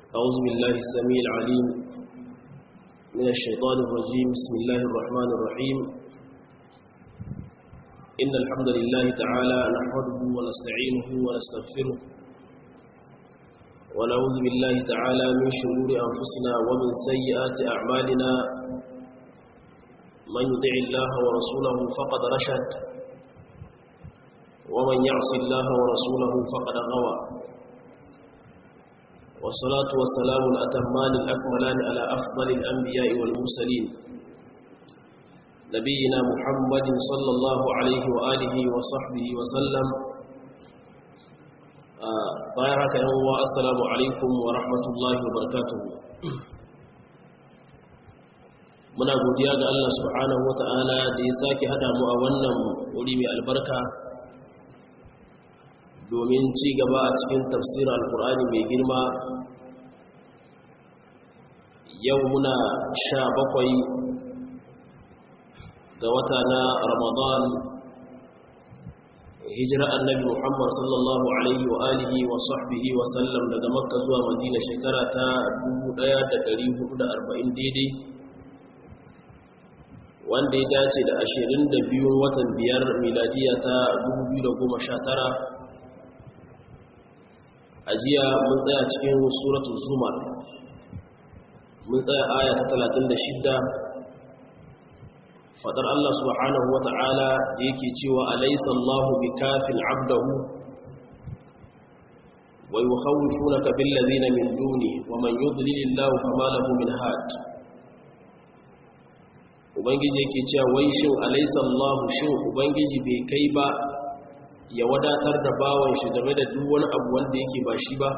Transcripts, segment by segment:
أعوذ بالله السميع العليم من الشيطان الرجيم بسم الله الرحمن الرحيم إن الحمد لله تعالى نحمده ونستعينه ونستغفره ونعوذ بالله تعالى من شرور أنفسنا ومن سيئات أعمالنا من يطع الله ورسوله فقد رشد ومن يعص الله ورسوله فقد غوى والصلاة والسلام الأتمان الأكملان على أفضل الأنبياء والمرسلين نبينا محمد صلى الله عليه وآله وصحبه وسلم بارك الله السلام عليكم ورحمة الله وبركاته muna godiya ga Allah subhanahu wata'ala da ya sake hada mu a wannan wuri mai albarka domin ci gaba a cikin tafsirin alkur'ani mai girma yau muna sha bakwai ga wata na ramadan hijira annabi muhammad sallallahu alaihi wa alihi wa sahbihi wa sallam daga makka zuwa madina shekara ta 1440 daidai wanda ya dace da 22 watan biyar miladiya ta 2019 a jiya mun tsaya cikin suratul zumar mun tsaya aya ta 36 fadar Allah subhanahu wata'ala da yake cewa alaysa Allahu bikafin 'abdahu wa yukhawwifunaka bil ladina min duni wa man yudlilillahu fama lahu min had ubangiji yake cewa wai shin alaysa Allahu shin ubangiji bai kai ba ya wadatar da bawan shi game da duk wani abu wanda yake ba shi ba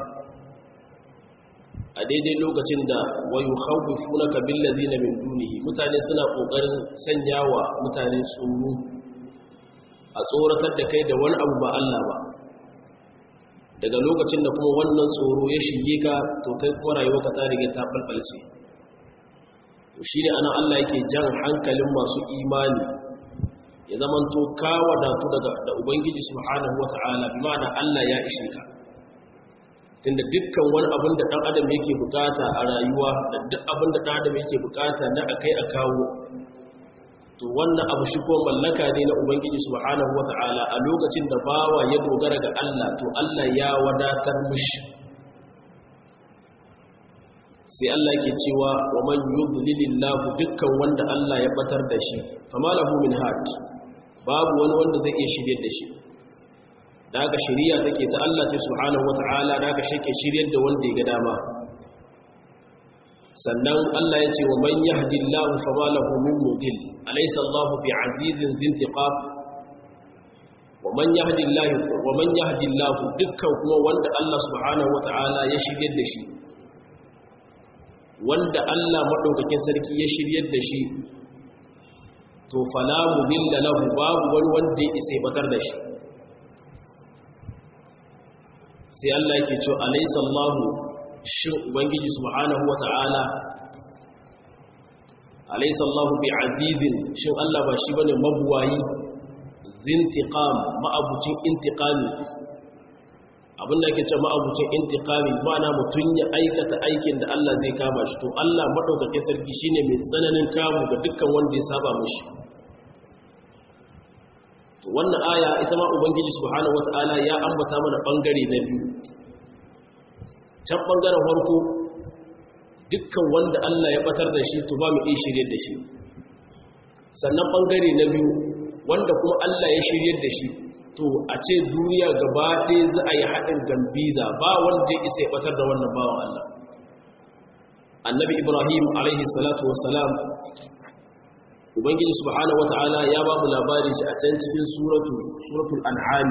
a daidai lokacin da wayu khawfunaka bil ladina min dunihi mutane suna kokarin sanyawa mutane tsoro a tsoratar da kai da wani abu ba Allah ba daga lokacin da kuma wannan tsoro ya shige ka to kai kuma rayuwarka ta riga ta falfalce to shine ana Allah yake jan hankalin masu imani ya zamanto ka wadatu daga da ubangiji subhanahu wata'ala bi ma'ana Allah ya ishe ka tunda dukkan wani abin da dan adam yake bukata a rayuwa da duk abin da dan adam yake bukata na akai a kawo to wannan abu shi ko mallaka ne na ubangiji subhanahu wata'ala a lokacin da bawa ya dogara ga Allah to Allah ya wadatar mishi sai Allah ke cewa wa man yudlilillahu dukkan wanda Allah ya batar da shi fama lahu min had babu wani wanda zai iya shiryar da shi da aka shirya take ta Allah ce subhanahu wata'ala da aka shake shiryar da wanda ya ga dama sannan Allah ya ce wa man yahdillahu fama lahu min mudil alaysa Allahu bi'azizin zintiqab wa man yahdillahu wa man yahdillahu dukkan kuma wanda Allah subhanahu wata'ala ya shiryar da shi wanda Allah madaukakin sarki ya shiryar da shi to fala mudilla lahu babu wani wanda ya isa batar da shi sai Allah yake cewa alaysa Allahu shin ubangiji subhanahu wata'ala alaysa Allahu bi'azizin shin Allah ba shi bane mabuwayi zintiqam ma'abucin intiqami abinda yake cewa ma'abucin intiqami ma'ana mutun ya aikata aikin da Allah zai kama shi to Allah madaukakin sarki shine mai tsananin kamu ga dukkan wanda ya saba mishi wannan aya ita ma ubangiji subhanahu wataala ya ambata mana bangare na biyu can bangaren farko dukkan wanda Allah ya batar da shi to ba mu iya shirye da shi sannan bangare na biyu wanda kuma Allah ya shirye da shi to a ce duniya gaba ɗaya za a yi haɗin gambiza ba wanda ya isa ya batar da wannan bawan Allah annabi ibrahim alaihi salatu wassalam ubangiji subhanahu wata'ala ya ba mu labari shi a can cikin suratul suratul an'am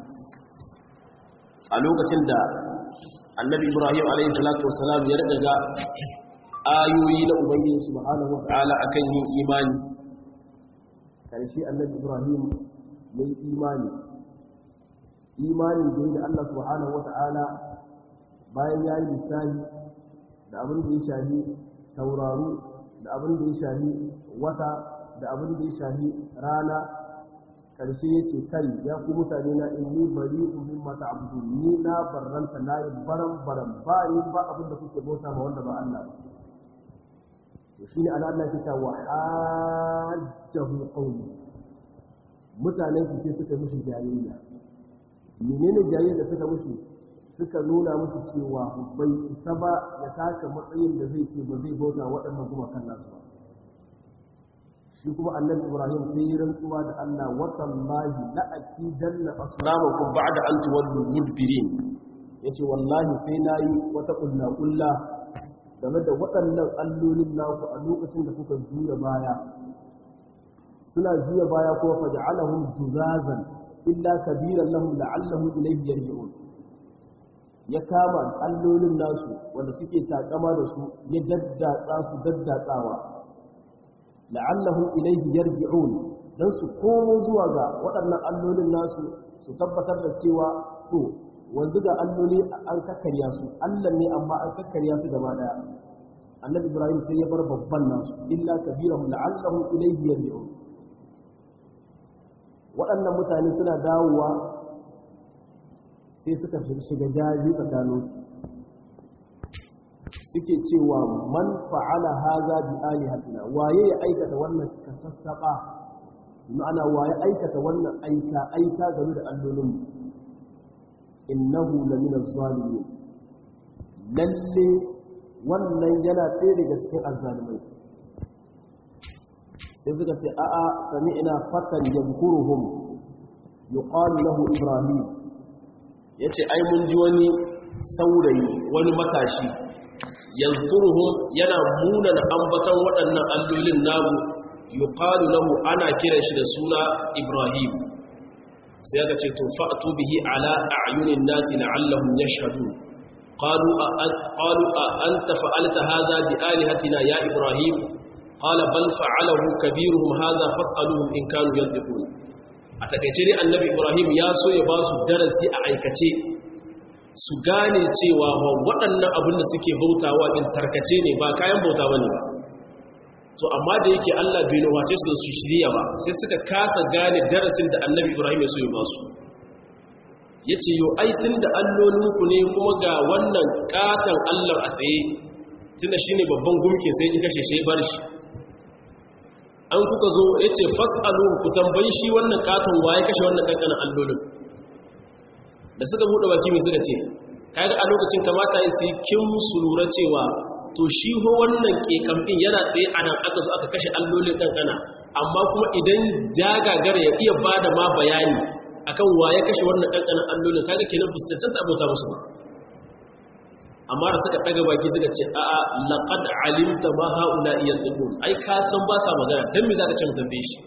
a lokacin da annabi ibrahim alayhi salatu wassalam ya riga ga ayoyi na ubangiji subhanahu wata'ala akan yin imani karshe annabi ibrahim mai imani imani da da Allah subhanahu wata'ala bayan ya yi lissafi da abin da ya shahi tauraro da abin da ya shahi wata da abin da ya shahi rana karshe yace kai ya ku mutane na inni bari'un mimma ta'budun ni na barranta na yi baran baran ba ni ba abin da kuke bauta ma wanda ba Allah ba to shine Allah Allah yake cewa hajjahu qawli mutanen su sai suka mishi jayayya menene jayayya da suka mishi suka nuna musu cewa bai isa ba ya taka matsayin da zai ce ba zai bauta waɗannan kuma kan nasu ba shi kuma annabi ibrahim sai yi rantsuwa da allah watallahi la akidanna asnamakum ba'da an tuwallu mudbirin yace wallahi sai nayi wata kulla kulla game da waɗannan allolin naku a lokacin da kuka juya baya suna juya baya ko faj'alahum juzazan illa kabiran lahum la'allahum ilayhi yarji'un ya kama allolin nasu wanda suke takama da su ya daddatsa su daddatsawa la'allahum ilayhi yarji'un dan su komo zuwa ga waɗannan allolin nasu su tabbatar da cewa to wanzu ga alloli an kakkarya su Allah ne amma an kakkarya su gaba daya annabi ibrahim sai ya bar babban nasu illa kabirahum la'allahum ilayhi yarji'un waɗannan mutane suna dawowa sai suka shiga jaji tsakanin suke cewa man fa'ala haza bi alihatina waye ya aikata wannan kasassaba ma'ana waye aikata wannan aika aika game da allolin innahu lamina zalimin lalle wannan yana ɗaya daga cikin azzalimai sai suka ce a'a sami'na fatan yadhkuruhum yuqalu lahu ibrahim yace ai mun ji wani saurayi wani matashi yadhkuruhum yana munana ambatan waɗannan allolin namu yuqalu lahu ana kiran shi da suna ibrahim sai aka ce to fa'tu bihi ala a'yunin nasi la'allahum yashhadun qalu qalu anta fa'alta hadha bi alihatina ya ibrahim qala bal fa'alahu kabiruhum hadha fas'aluhum in kanu yantiqun a takeice dai annabi ibrahim ya so ya ba su darasi a aikace su gane cewa waɗannan abin da suke bautawa din tarkace ne ba kayan bauta bane ba to amma da yake Allah bai nuwace su su shirya ba sai suka kasa gane darasin da annabi ibrahim ya so ya ba su yace yo ai tunda allolinku ne kuma ga wannan katan Allah a tsaye tunda shine babban gumke sai ya kashe shi bar shi an kuka zo ya ce fas'alu ku tambayi shi wannan katon waye kashe wannan kankanin allolin da suka buɗe baki mai suka ce kaga a lokacin kamata ya sai kin su lura cewa to shi ho wannan kekamfin yana tsaye a nan aka zo aka kashe allolin kankana amma kuma idan jagagara ya iya ba da ma bayani akan waye kashe wannan kankanin allolin kaga kenan fuskantanta abota musu ba amma da suka daga baki suka ce a'a laqad alimta ma haula yanzun ai ka san ba sa magana dan me zaka ce mu tambaye shi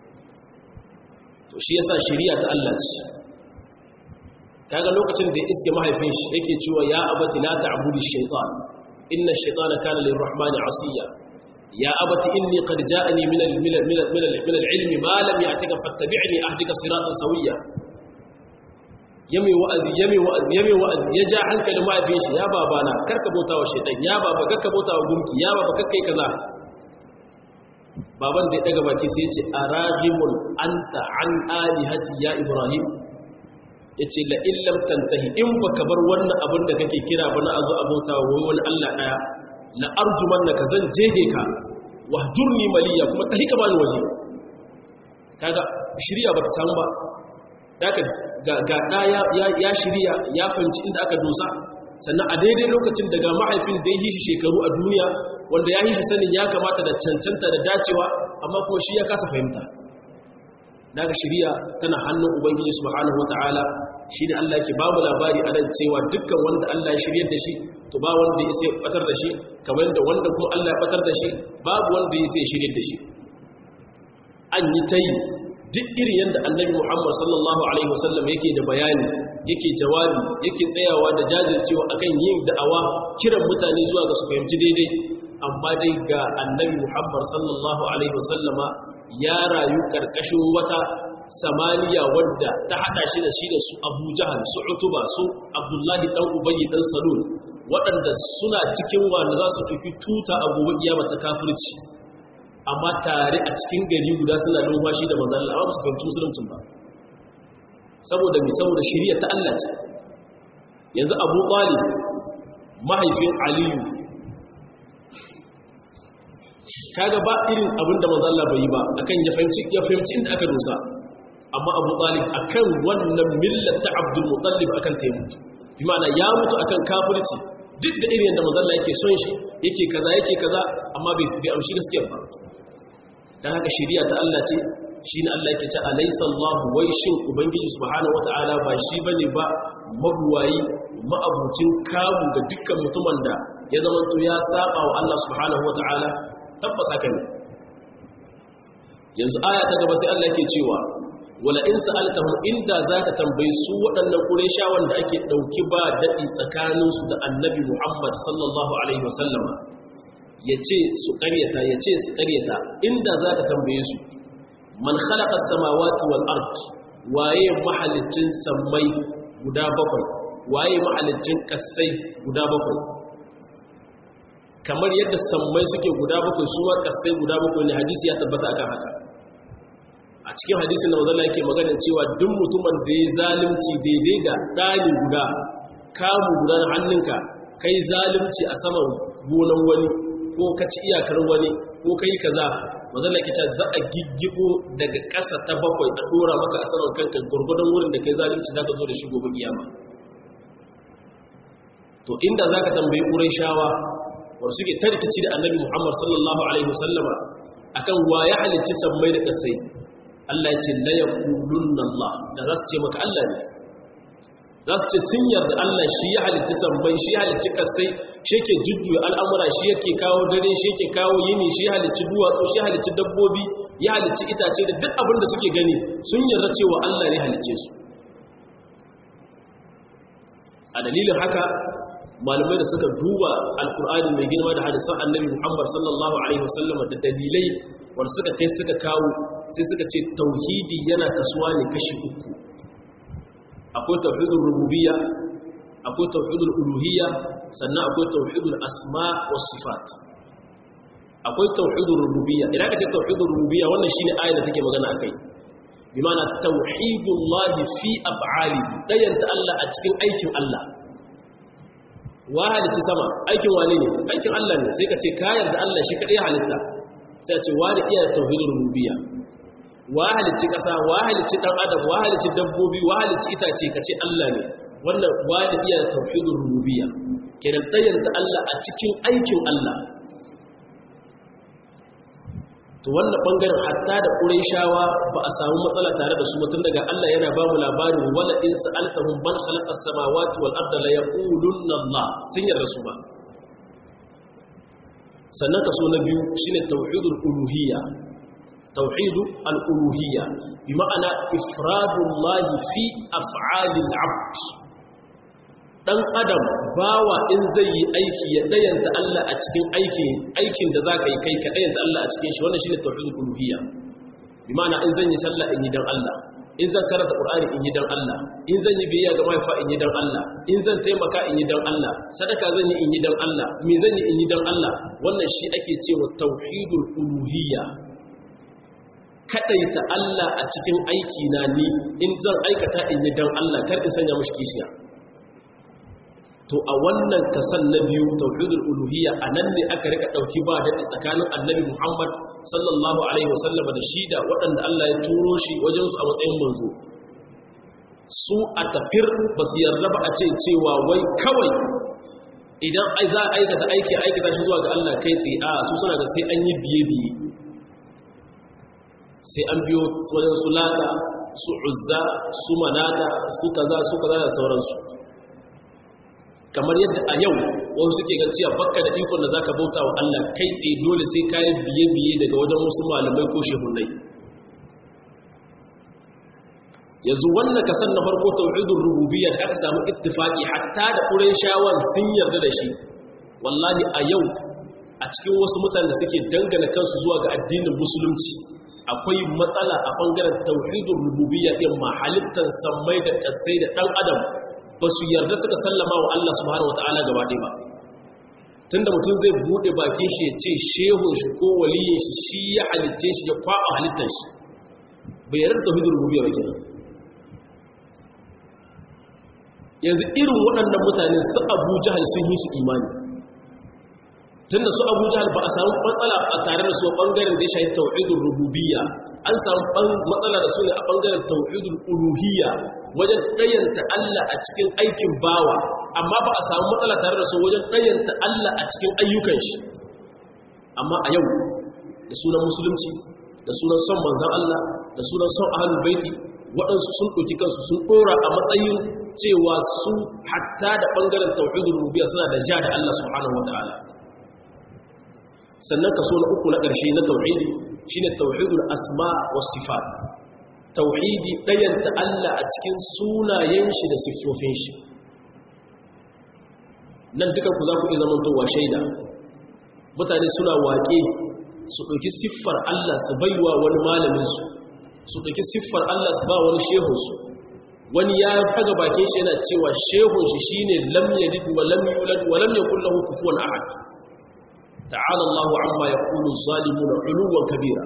to shi yasa shari'a ta Allah ce kaga lokacin da iske mahaifin shi yake cewa ya abati la ta'budu shaytan inna ash-shaytana kana lir-rahmani 'asiya ya abati inni qad ja'ani min al-min min al-ilmi ma lam ya'tika fattabi'ni ahdika siratan sawiyya yame wa'azi yame wa'azi yame wa'azi ya ja hankalin mahaifin shi ya babana karka bauta wa shaitan ya baba karka bauta wa gunki ya baba karka yi kaza baban da ya daga baki sai ya ce araghibun anta an alihati ya ibrahim yace la illam tantahi in baka bar wannan abin da kake kira ba na azu abauta wa wani Allah daya la arjumannaka zan jege ka wahjurni maliya kuma tahi ka bani waje kaga shirya bata samu ba daga ga ɗaya ya shirya ya fahimci inda aka dosa sannan a daidai lokacin daga mahaifin da ya yi shi shekaru a duniya wanda ya yi shi sanin ya kamata da cancanta da dacewa amma kuma shi ya kasa fahimta daga shirya tana hannun ubangiji subhanahu wata'ala shi ne Allah ke babu labari a nan cewa dukkan wanda Allah ya shiryar da shi to ba wanda ya sai batar da shi kamar da wanda kuma Allah ya batar da shi babu wanda ya sai shiryar da shi an yi ta yi duk irin yadda annabi Muhammad sallallahu Alaihi wasallam yake da bayani yake jawabi yake tsayawa da jajircewa akan yin da'awa kiran mutane zuwa ga su fahimci daidai amma dai ga annabi Muhammad sallallahu Alaihi wasallama ya rayu karkashin wata samaniya wadda ta hada shi da shi da su abu jahal su utuba su abdullahi dan ubayyi dan salul waɗanda suna cikin wanda za su ɗauki tuta a gobe kiyama ta kafirci amma tare a cikin gari guda suna numfashi da manzan Allah ba su fahimci musuluncin ba saboda mi saboda shari'a ta Allah ce yanzu Abu Talib mahaifin Aliyu kaga ba irin abin da manzan Allah bai yi ba akan ya fahimci ya fahimci inda aka dosa amma Abu Talib akan wannan millar ta Abdul Muttalib akan ta mutu bi ma'ana ya mutu akan kafirci duk da irin da manzan Allah yake son shi yake kaza yake kaza amma bai bi amshi gaskiya ba dan haka shari'a ta Allah ce shine Allah yake ce alaysa Allahu wai shin ubangiji subhanahu wataala ba shi bane ba mabuwayi ma'abucin kamu ga dukkan mutumin da ya zama to ya saba wa Allah subhanahu wataala tabbas haka ne yanzu aya ta gaba sai Allah yake cewa wala in sa'altahum inda zaka tambayi su waɗannan qurayshawan da ake dauki ba dadi tsakaninsu da annabi Muhammad sallallahu alaihi wasallama ya ce su karyata ya ce su karyata inda za ka tambaye su man khalaqa samawati wal ard waye mahalicin sammai guda bakwai waye mahalicin kasai guda bakwai kamar yadda sammai suke guda bakwai su ma kasai guda bakwai ne hadisi ya tabbata akan haka a cikin hadisin da manzon yake magana cewa duk mutumin da ya zalunci daidai da ɗani guda kamu guda na hannunka kai zalunci a saman gonan wani ko ka ci iyakar wani ko kai kaza mazalla ke ce za a giggibo daga ƙasa ta bakwai a dora maka a saman kanka gurgurdan wurin da kai zalunci zaka zo da shi gobe kiyama to inda zaka tambayi qurayshawa wanda suke tarkici da annabi Muhammad sallallahu alaihi wasallama akan wa ya halicci sammai da kasai Allah ya ce la yaqulunna Allah da za su ce maka Allah ne za su ce sun yarda Allah shi ya halicci sammai shi ya halicci kasai shi yake jujjuya al'amura shi yake kawo dare shi yake kawo yini shi ya halicci duwatsu shi ya halicci dabbobi ya halicci itace da duk abin da suke gani sun yarda cewa Allah ne halicce su a dalilin haka malamai da suka duba alkur'ani mai girma da hadisan annabi muhammad sallallahu alaihi wasallam da dalilai wanda suka kai suka kawo sai suka ce tauhidi yana kasuwa ne kashi uku akwai tauhidul rububiyya akwai tauhidul uluhiyya sannan akwai tauhidul asma was sifat akwai tauhidul rububiyya idan ka ce tauhidul rububiyya wannan shine ayar da take magana akai bi ma'ana tauhidullahi fi af'alihi dayanta Allah a cikin aikin Allah wa halitta sama aikin wane ne aikin Allah ne sai ka ce ka yarda Allah shi kadai halitta sai ce wani iya tauhidul rububiyya wa halicci ƙasa wa halicci ɗan adam wa halicci dabbobi wa halicci itace ka ce Allah ne wannan wa da iya tauhidul rububiyya kenan tsayanta Allah a cikin aikin Allah to wannan bangaren hatta da Qurayshawa ba a samu matsala tare da su mutun daga Allah yana ba mu labarin wala in sa'altahum man khalaqa as-samawati wal arda la yaqulunna Allah sun yarda su ba sannan kaso na biyu shine tauhidul uluhiyya توحيد الألوهية بمعنى إفراد الله في أفعال العبد dan adam bawa in zai yi aiki ya dayanta Allah a cikin aikin aikin da zaka yi kai ka dayanta Allah a cikin shi wannan shine tauhidul uluhiyya bi ma'ana in zan yi sallah in yi dan Allah in zan karanta qur'ani in yi dan Allah in zan yi biyayya ga mahaifa in yi dan Allah in zan taimaka in yi dan Allah sadaka zan yi in yi dan Allah me zan yi in yi dan Allah wannan shi ake cewa tauhidul uluhiyya kadaita Allah a cikin aiki na ni in zan aikata in yi dan Allah kar in sanya mashi kishiya to a wannan kasan na biyu tauhidul uluhiyya anan ne aka rika dauki ba dadi tsakanin annabi Muhammad sallallahu alaihi wasallam da shi da waɗanda Allah ya turo shi wajen su a matsayin manzo su a tafir ba su yarda ba a ce cewa wai kawai idan ai za a aikata aiki aikata shi zuwa ga Allah kai tsaye a su suna da sai an yi biye biye sai an biyo wajen su lata su uzza su manata su kaza su kaza da sauransu kamar yadda a yau wasu suke ga cewa bakka da ikon da zaka bauta wa Allah kai tsaye dole sai ka yi biye biye daga wajen wasu malamai ko shehunai yanzu wannan kasan na farko tauhidur rububiyya da aka samu ittifaki hatta da qurayshawan sun yarda da shi wallahi a yau a cikin wasu mutane da suke dangana kansu zuwa ga addinin musulunci akwai matsala a bangaren tauhidul rububiyya din ma halittar sammai da kasai da dan adam ba su yarda suka sallama wa Allah subhanahu wataala gaba ɗaya ba tunda mutum zai bude bakin shi ya ce shehun shi ko waliyin shi shi ya halitce shi ya kwaba halittar shi bai yarda tauhidul rububiyya ba kenan yanzu irin waɗannan mutane su Abu Jahal sun yi su imani tunda su Abu Jahal ba a samu matsala a tare da su bangaren da ya shafi tauhidul rububiyya an samu matsala da su ne a bangaren tauhidul uluhiyya wajen ɗayanta Allah a cikin aikin bawa amma ba a samu matsala tare da su wajen ɗayanta Allah a cikin ayyukan shi amma a yau da sunan musulunci da sunan son manzan Allah da sunan son ahalul baiti waɗansu sun ɗauki kansu sun ɗora a matsayin cewa su hatta da ɓangaren tauhidul rububiyya suna da ja da Allah subhanahu wataala sannan kaso na uku na ƙarshe na tauhidi shine tauhidul asma was sifat tauhidi ɗayanta Allah a cikin sunayen shi da siffofin shi nan dukan ku za ku iya zamantowa shaida mutane suna waƙe su ɗauki siffar Allah su baiwa wani malaminsu su ɗauki siffar Allah su ba wani shehunsu wani ya daga bakin shi yana cewa shehun shi shine lam yalid wa lam yulad wa lam yakul lahu kufuwan ahad ta'ala Allahu amma yaqulu zalimuna 'uluwan kabira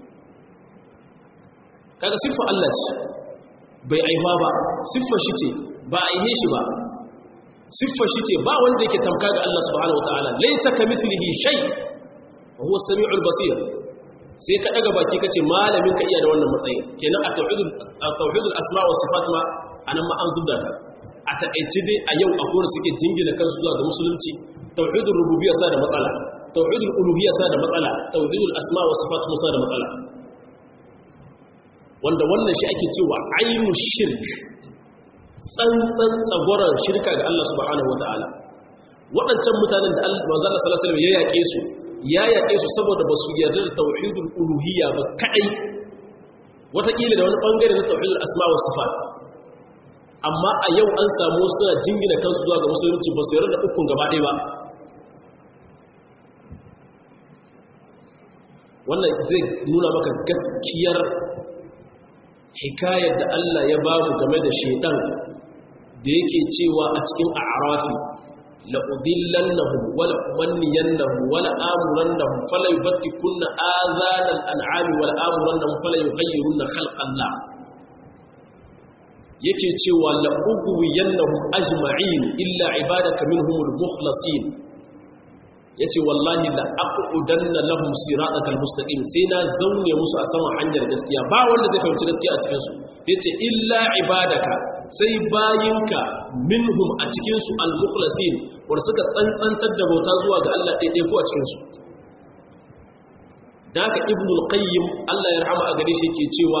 kaga siffar Allah ce bai aiwa ba siffar shi ce ba aihe shi ba siffar shi ce ba wanda yake tamka ga Allah subhanahu wataala laysa kamithlihi shay wa huwa as-sami'ul basir sai ka daga baki kace malamin ka iya da wannan matsayi kenan a tauhidul tauhidul asma wa sifat ma anan ma an zubda ka a takeice dai a yau akwai wanda suke jingina kansu zuwa ga musulunci tauhidul rububiyya sa da matsala tauhidul uluhiyya sa da matsala tauhidul asma wa sifat ma sa da matsala wanda wannan shi ake cewa ainu shirk tsantsan tsagwaron shirka ga Allah subhanahu wataala waɗancan mutanen da Allah manzo Allah sallallahu alaihi wasallam ya yake su ya yaƙe su saboda ba su yarda da tauhidul uluhiyya ba kaɗai watakila da wani ɓangare na tauhidul asma wa sifat amma a yau an samu suna jingina kansu zuwa ga musulunci ba su yarda da ukun gaba ɗaya ba wannan zai nuna maka gaskiyar hikayar da Allah ya ba mu game da shaidan da yake cewa a cikin a'rafi لأضلنهم ولا أمنينهم ولا آمرنهم فلا يبتكن آذان الأنعام ولا آمرنهم فلا يغيرن خلق الله yake cewa la'uguwiyannahum ajma'in illa ibadaka minhumul mukhlasin yace wallahi la aqudanna lahum siratal mustaqim sai na zaune musu a saman hanyar gaskiya ba wanda zai fahimci gaskiya a cikin su yace illa ibadaka sai bayinka minhum a cikin su al-mukhlasin wanda suka tsantsantar da bauta zuwa ga Allah daidai ko a cikin su da haka ibnu al-qayyim Allah ya rahama a gare shi yake cewa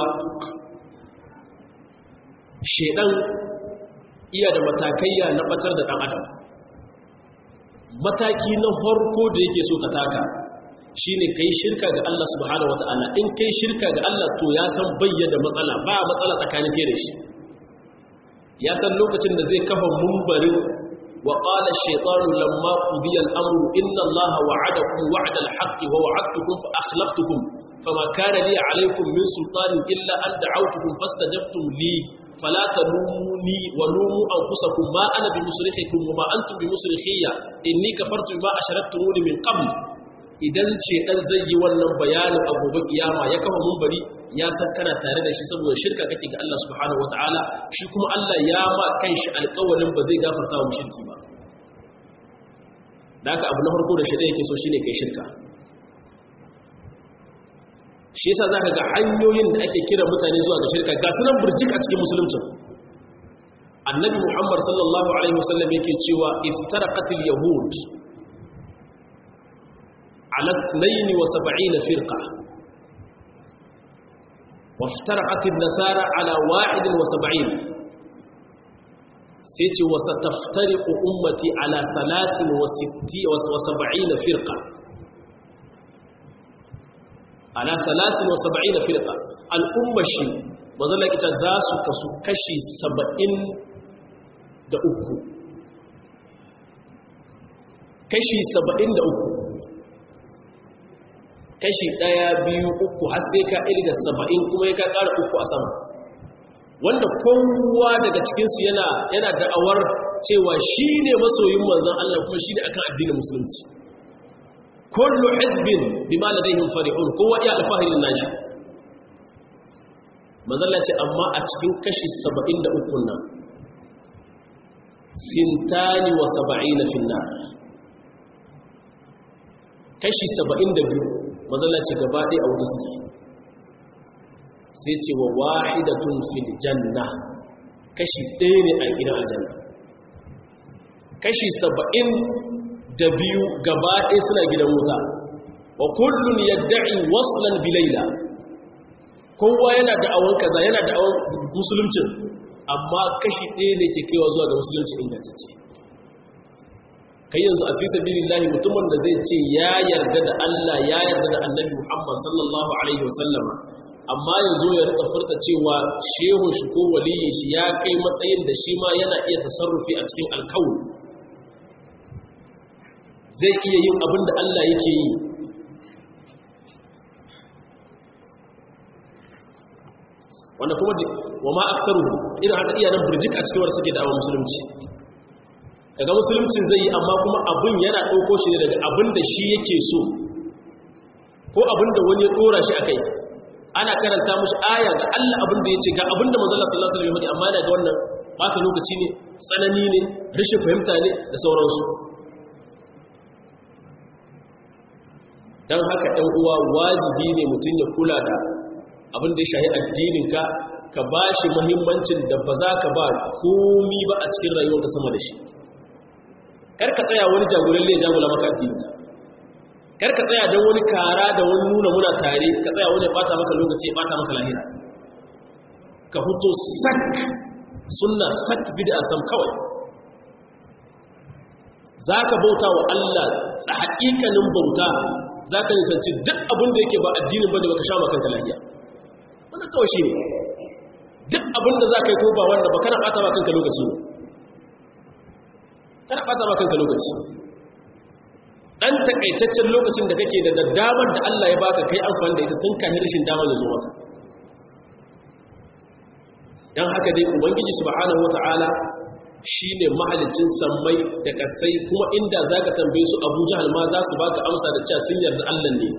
shedan iya da matakaiya na batar da dan adam mataki na farko da yake so ka taka shine kai shirka ga Allah subhanahu wataala in kai shirka ga Allah to ya san bayyana matsala ba matsala tsakanin kai da shi ya san lokacin da zai kafa mumbarin wa qala ash-shaytanu lamma qudiya al-amru inna Allaha wa'adakum wa'da al-haqqi wa wa'adtukum fa akhlaftukum fama kana li 'alaykum min sultanin illa an da'awtukum fastajabtum li fala talumuni wa lumu anfusakum ma ana bimusrikhikum wa ma antum bimusrikhiyya inni kafartu bima asharaktumuni min qabl idan ce dan zai yi wannan bayanin a gobe kiyama ya kafa mumbari ya san kana tare da shi saboda shirka kake ga Allah subhanahu wataala shi kuma Allah ya ma kanshi alƙawarin ba zai gafarta wa mushriki ba da haka abu na farko da shi yake so shine kai shirka shi yasa zaka ga hanyoyin da ake kira mutane zuwa ga shirka ga sunan burjik a cikin musulunci annabi Muhammad sallallahu alaihi wasallam yake cewa iftaraqatil yahud على 72 فرقة وافترقت النسارى على 71 سيتي وستفترق أمتي على 73 فرقة على 73 فرقة الأمة شيء mazalla ita za su kasu kashi 70 da uku kashi 73 kashi ɗaya biyu uku har sai ka ilga saba'in kuma ya ka ƙara uku a sama wanda kowa daga cikinsu yana yana da'awar cewa shi ne masoyin manzan Allah kuma shi ne akan addinin musulunci kullu hizbin bima ladayhim farihun kowa ya alfahirin nashi manzalla ce amma a cikin kashi 73 nan sintani wa 70 finnar kashi 72 manzalla ce gaba ɗaya a wuta suke sai ce wa wahidatun fil janna kashi ɗaya ne a gidan aljanna kashi 72 gaba ɗaya suna gidan wuta wa kullun yadda'i waslan bilaila kowa yana da'awan kaza yana da'awan musuluncin amma kashi ɗaya ne ke kaiwa zuwa ga musulunci ingantacce kai yanzu a fi sabilillahi mutumin da zai ce ya yarda da Allah ya yarda da Annabi Muhammad sallallahu alaihi wasallama amma yanzu ya rika furta cewa shehun shi ko waliyin shi ya kai matsayin da shi ma yana iya tasarrufi a cikin alkawun zai iya yin abin da Allah yake yi wanda kuma wa ma aktaru irin haka iya nan burjik a cikin wanda suke da'awa musulunci kaga musuluncin zai yi amma kuma abin yana ɗauko shi ne daga abin da shi yake so ko abin da wani ya ɗora shi a kai ana karanta mushi aya ga Allah abin da ya ce ga abin da manzala sallallahu alaihi wasallam amma yana ga wannan bata lokaci ne tsanani ne rashin fahimta ne da sauransu dan haka ɗan uwa wajibi ne mutum ya kula da abin da ya shahi addininka ka ba shi muhimmancin da ba za ka ba komi ba a cikin rayuwarka sama da shi kar ka tsaya wani jagolalle ya jagula maka addininka kar ka tsaya don wani kara da wani nuna muna tare ka tsaya wani ya bata maka lokaci ya bata maka lahira ka fito sak sunna sak bid'a sam kawai za ka bauta wa Allah a haƙiƙanin bauta za ka nisanci duk abin da yake ba addinin ba da baka sha makanka lahiya wanda kawai shi ne duk abin da za ka yi ko ba wanda ba kana ɓata ma kanka lokaci ne kana ɓata ma kanka lokaci ɗan takaitaccen lokacin da kake da damar da Allah ya baka kai amfani da ita tun kanin rashin damar da zuwa ka don haka dai ubangiji subhanahu wata'ala shi ne mahalicin sammai da kasai kuma inda za ka tambaye su abu jihar ma za su baka amsa da cewa sun yarda Allah ne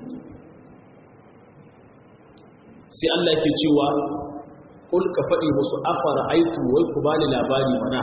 sai Allah ke cewa kul ka faɗi musu afara aitu wai ku bani labari mana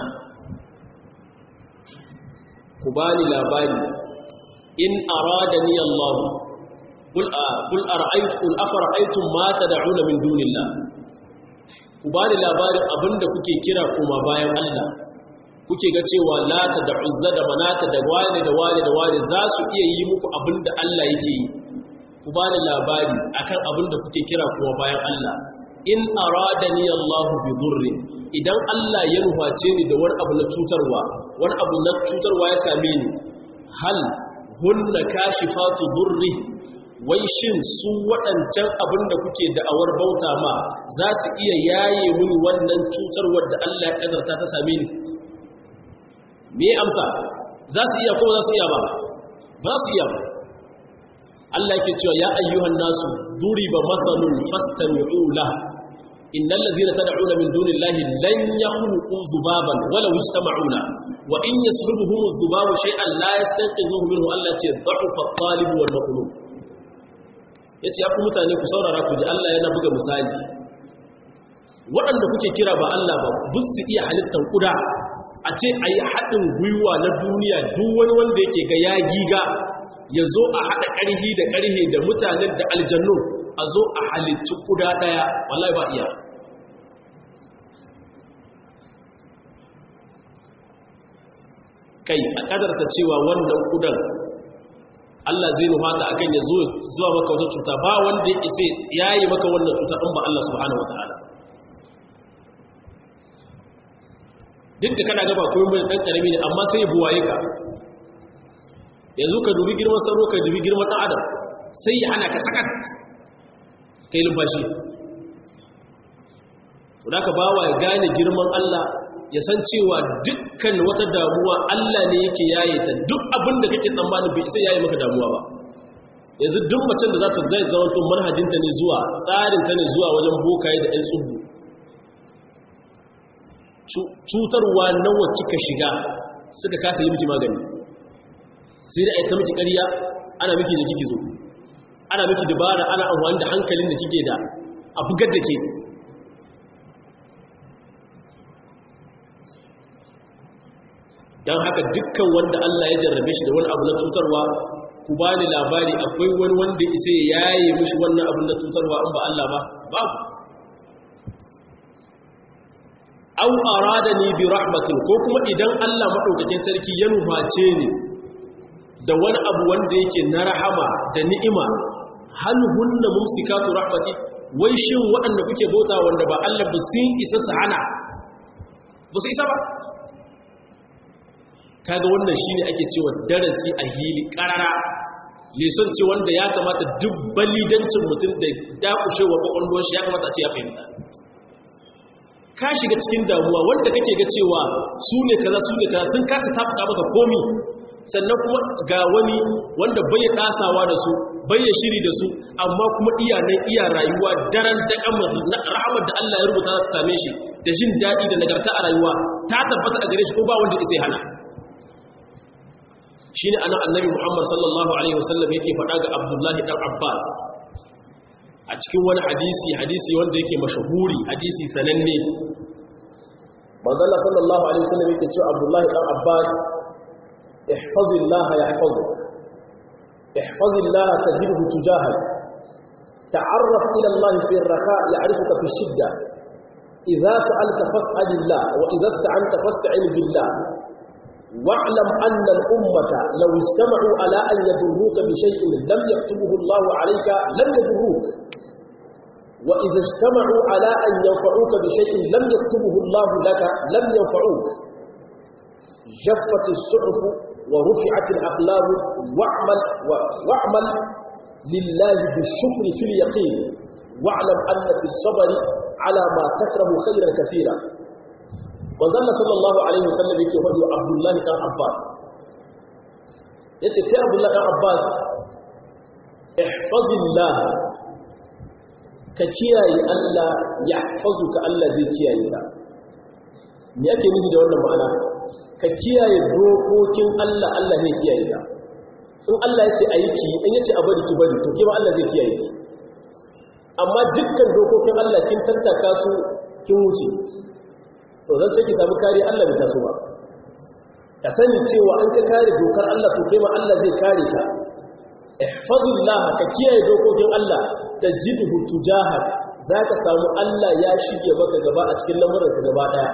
ku bani labari in aradani Allah kul kul ara'aytu kul afara aitu ma tad'una min dunillah ku bani labarin abinda kuke kira kuma bayan Allah kuke ga cewa lata da uzza da manata da wane da wane da wane za su iya yi muku abinda Allah yake yi ku ba ni labari akan abin da kuke kira kuma bayan Allah in aradani Allah bi dhurri idan Allah ya nuface ni da wani abu na cutarwa wani abu na cutarwa ya same ni hal hunna kashifatu dhurri wai shin su waɗancan abin da kuke da'awar bauta ma za su iya yaye mini wannan cutarwar da Allah ya kadarta ta same ni me amsa za su iya ko za su iya ba ba su iya ba Allah yake cewa ya ayyuhan nasu duriba mathalun fastami'u la innal ladhina tad'una min dunillahi lan yakhluqu dhubaban wala yajtama'una wa in yaslubuhum adh-dhubabu shay'an la yastanqidhuhu minhu Allah ce dha'fa at-talib wal matlub yace ya ku mutane ku saurara ku ji Allah yana buga misali waɗanda kuke kira ba Allah ba bus su iya halittar kuda a ce ayi haɗin gwiwa na duniya duk wani wanda yake ga ya giga ya zo a haɗa ƙarhi da ƙarhi da mutanen da aljannu a zo a halittu kuda ɗaya wallahi ba iya kai a ƙadarta cewa wannan kudan Allah zai nufata a kan ya zo zuwa maka wata cuta ba wanda ya isa ya yi maka wannan cuta ɗin ba Allah subhanahu wa ta'ala duk da kana gaba kuma mai ɗan ƙarami ne amma sai ya buwaye ka yanzu ka dubi girman sauro ka dubi girman ɗan adam sai ya hana ka sakat kai lumfashi da ka bawa ya gane girman Allah ya san cewa dukkan wata damuwa Allah ne yake yaye ta duk abin da kake tsammanin bai sai yaye maka damuwa ba yanzu duk macen da za ta zai zama tun manhajinta ne zuwa tsarinta ne zuwa wajen bokaye da ɗan tsubu cutarwa nawa kika shiga suka kasa yi miki magani sai da aita miki ƙarya ana miki da kike zo ana miki dabara ana amfani da hankalin da kike da a bugar da ke don haka dukkan wanda Allah ya jarrabe shi da wani abu na cutarwa ku ba ni labari akwai wani wanda isa ya yaye mishi wannan abu na cutarwa in ba Allah ba babu aw aradani bi rahmatin ko kuma idan Allah madaukakin sarki ya nuface ni da wani abu wanda yake na rahama da ni'ima hal hunna mumsikatu rahmati wai shin waɗanda kuke bauta wanda ba Allah ba sun isa su hana ba su isa ba kaga wannan shine ake cewa darasi a hili karara leson ce wanda ya kamata duk balidancin mutum da dakushewa kwakwalwar shi ya kamata a ce ya fahimta ka shiga cikin damuwa wanda kake ga cewa su ne kaza su ne kaza sun kasa tafuka maka komi sannan kuma ga wani wanda bai dasawa da su bai shiri da su amma kuma iya nan iya rayuwa daren da kamar rahamar da Allah ya rubuta ta same shi da jin daɗi da nagarta a rayuwa ta tabbata a gare shi ko ba wanda zai hana shine anan annabi Muhammad sallallahu alaihi wasallam yake faɗa ga Abdullahi dan Abbas a cikin wani hadisi hadisi wanda yake mashahuri hadisi sananne manzala sallallahu alaihi wasallam yake cewa abdullahi dan abbas ihfazillah yahfazuk ihfazillah tajidhu tujahak ta'arraf ila allah fi ar-raha ya'rifuka fi ash-shidda idza sa'alta fas'alillah wa idza ista'anta fasta'in billah واعلم أن الأمة لو اجتمعوا على أن يضروك بشيء لم يكتبه الله عليك لم يضروك وإذا اجتمعوا على أن ينفعوك بشيء لم يكتبه الله لك لم ينفعوك جفت الصحف ورفعت الأقلام واعمل, واعمل لله بالشكر في اليقين واعلم أن في الصبر على ما تكره خيرا كثيرا وظل صلى الله عليه وسلم يقول عبد الله بن عباس يقول عبد الله بن عباس احفظ الله ka kiyaye Allah ya fazu ka Allah zai kiyaye ka me ake nufi da wannan ma'ana ka kiyaye dokokin Allah Allah zai kiyaye ka in Allah ya ce a yi ki in ya ce a bari ki bari to kima Allah zai kiyaye ki amma dukkan dokokin Allah kin tattaka su kin wuce to zan ce ki samu kare Allah bai taso ba ka sani cewa an ka kare dokar Allah to kima Allah zai kare ka ihfazillah ka kiyaye dokokin Allah tajidhu tujahak zaka samu Allah ya shige maka gaba a cikin lamuranka gaba daya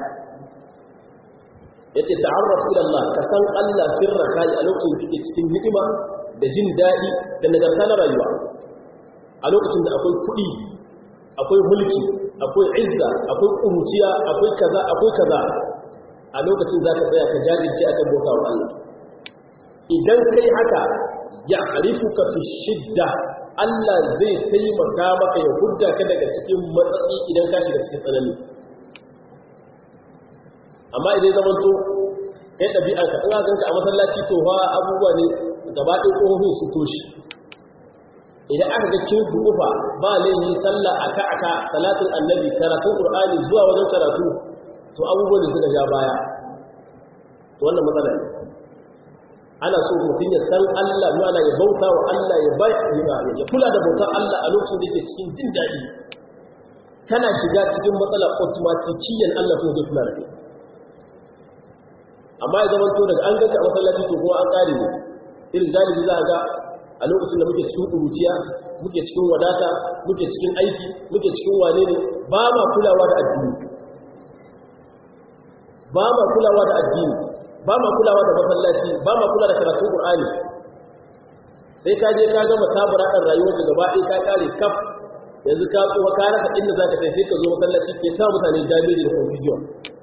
yace ta'arraf ila Allah ka san Allah sirra kai a lokacin da kake cikin ni'ima da jin dadi da nagarta na rayuwa a lokacin da akwai kuɗi akwai mulki akwai izza akwai kuruciya akwai kaza akwai kaza a lokacin zaka tsaya ka jajirce akan bauta wa Allah idan kai haka ya arifuka fi shidda Allah zai taimaka maka ya hudda ka daga cikin matsatsi idan ka shiga cikin tsanani amma idan zaman to kai ɗabi'ar ka ina ganka a masallaci to fa abubuwa ne gaba ɗaya ƙofofin su toshi idan aka ga kin dufa ba laifi sallah aka aka salatin annabi karatun qur'ani zuwa wajen karatu to abubuwan da suka ja baya to wannan matsala ne ana so mutum ya san Allah mana ya bauta wa Allah ya bai ya kula da bautar Allah a lokacin da yake cikin jin daɗi kana shiga cikin matsala automatikiyan Allah kuma zai kula da kai amma ya zama to daga an ganka a masallaci to kuma an ƙare ne irin galibi za a ga a lokacin da muke cikin ƙuruciya muke cikin wadata muke cikin aiki muke cikin wane ne ba ma kulawa da addini ba ma kulawa da addini ba ma kulawa da masallaci ba ma kula da karatun Qur'ani sai ka je ka gama tabara dan rayuwar ka gaba ɗaya ka kare kaf yanzu ka tsuwa ka rasa inda zaka tafi sai ka zo masallaci ke ta mutane damage da confusion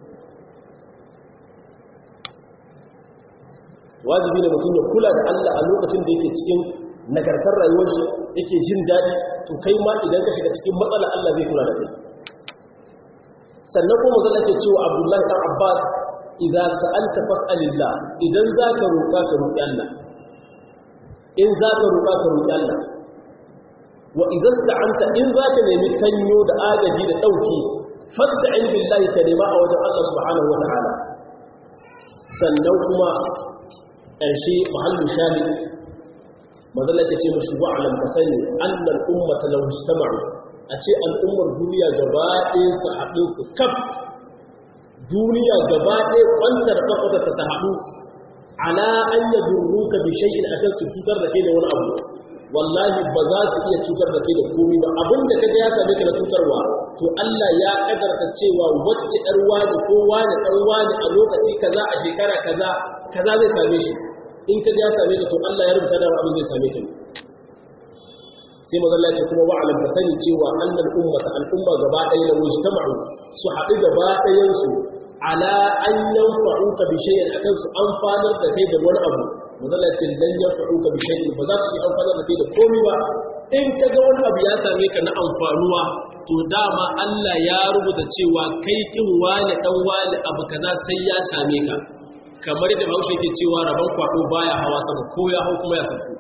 wajibi ne mutum ya kula da Allah a lokacin da yake cikin nagartar rayuwar shi yake jin daɗi to kai ma idan ka shiga cikin matsala Allah zai kula da kai sannan kuma zan ake cewa Abdullahi dan Abbas idan sa'alta fas'alillah idan zaka roƙa ka roƙi Allah in zaka roƙa ka roƙi Allah wa idan sta'anta in zaka nemi kanyo da agaji da dauki fasta'in billahi ka nema a wajen Allah subhanahu wa ta'ala sannan kuma ƙarshe mahallin shahid mazalla ta ce mashi wa'alam ka sani annal ummata law ijtama'u a ce al'ummar duniya gaba ɗaya su haɗu su kaf duniya gaba ɗaya kwantar kafa ta haɗu ala an yadurruka bi shay'in akan su cutar da kai da wani abu wallahi ba za su iya cutar da kai da komai ba abinda kaga ya same ka da cutarwa to Allah ya kadarta cewa wacce ɗar wani ko wani ɗan wani a lokaci kaza a shekara kaza kaza zai same shi in kaga ya same ka to Allah ya rubuta da abin zai same ka sai mazalla ce kuma wa'alam ka sani cewa annal ummata al'umma gaba ɗaya da mujtama'u su haɗu gaba ɗayan su ala an yanfa'uka bi shay'in akan su amfanar da kai da wani abu mazalacin dan yanfa'uka bi shay'in ba za su yi amfanar da kai da komai ba in ka ga wani abu ya same ka na amfanuwa to dama Allah ya rubuta cewa kai kin wani dan wani abu kaza sai ya same ka kamar da Bahaushe yake cewa rabon kwado baya hawa sama ko ya hau kuma ya sauko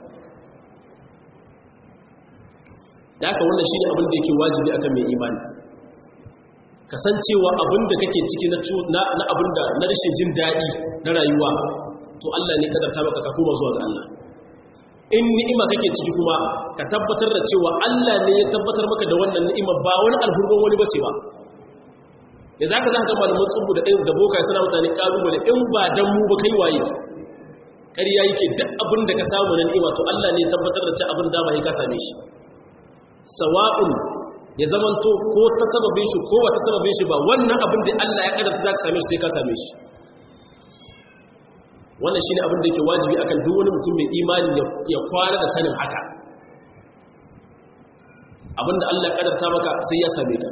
da haka wannan shine abin da yake wajibi akan mai imani kasancewa abin da kake ciki na abin da na rashin jin daɗi na rayuwa to Allah ne kadarta maka ka koma zuwa ga Allah in ni'ima kake ciki kuma ka tabbatar da cewa Allah ne ya tabbatar maka da wannan ni'ima ba wani alhurban wani bace ba da zaka zaka ga malaman tsubu da da boka suna mutane kalubale in ba dan mu ba kai waye ƙarya yake duk abin da ka samu na ni'ima to Allah ne ya tabbatar da cewa abin da ba ka same shi sawa'un ya zamanto ko ta sababin shi ko ba ta sababin shi ba wannan abin da Allah ya kadarta za ka same shi sai ka same shi wannan shi ne abin da yake wajibi akan duk wani mutum mai imani ya kwana da sanin haka abin da Allah ya kadarta maka sai ya same ka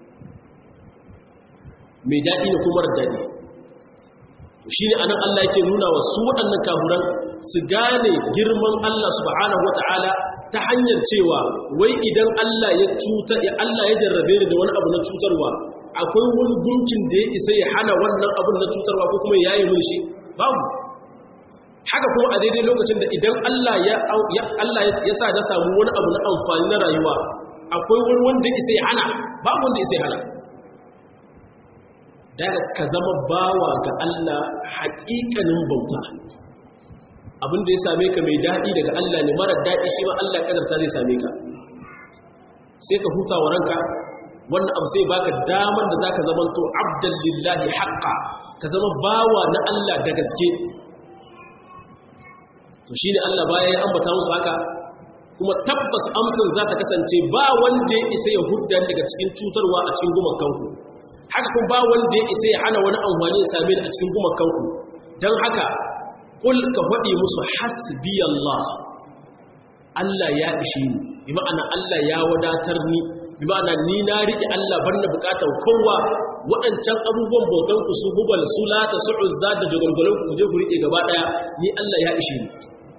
mai daɗi da kuma daɗi shi ne anan Allah yake nuna wa su waɗannan kafuran su gane girman Allah subhanahu wata'ala ta hanyar cewa wai idan Allah ya cuta ya Allah ya jarrabe ni da wani abu na cutarwa akwai wani gunkin da ya isa ya hana wannan abun na cutarwa ko kuma ya yi mun shi babu haka kuma a daidai lokacin da idan Allah ya Allah ya sa na samu wani abu na amfani na rayuwa akwai wani wanda isa ya hana babu wanda isa ya hana daga ka zama bawa ga Allah haƙiƙanin bauta abinda ya same ka mai daɗi daga Allah ne marar daɗi shi ma Allah ƙadarta zai same ka sai ka huta wa ranka wannan abu sai baka damar da zaka zama to abdan lillahi haqqa ka zama bawa na Allah da gaske to shine Allah baya ya ambata musu haka kuma tabbas amsar za ta kasance ba wanda ya isa ya hudda daga cikin cutarwa a cikin gumakanku haka kuma ba wanda ya isa ya hana wani amfani ya same ni a cikin gumakanku don haka kul ka faɗi musu hasbi Allah Allah ya ishe ni bi ma'ana Allah ya wadatar ni bi ma'ana ni na rike Allah bar na bukatar kowa waɗancan abubuwan bautan ku su hubal su lata su uzza da jagorgolon ku je ku rike gaba daya ni Allah ya ishe ni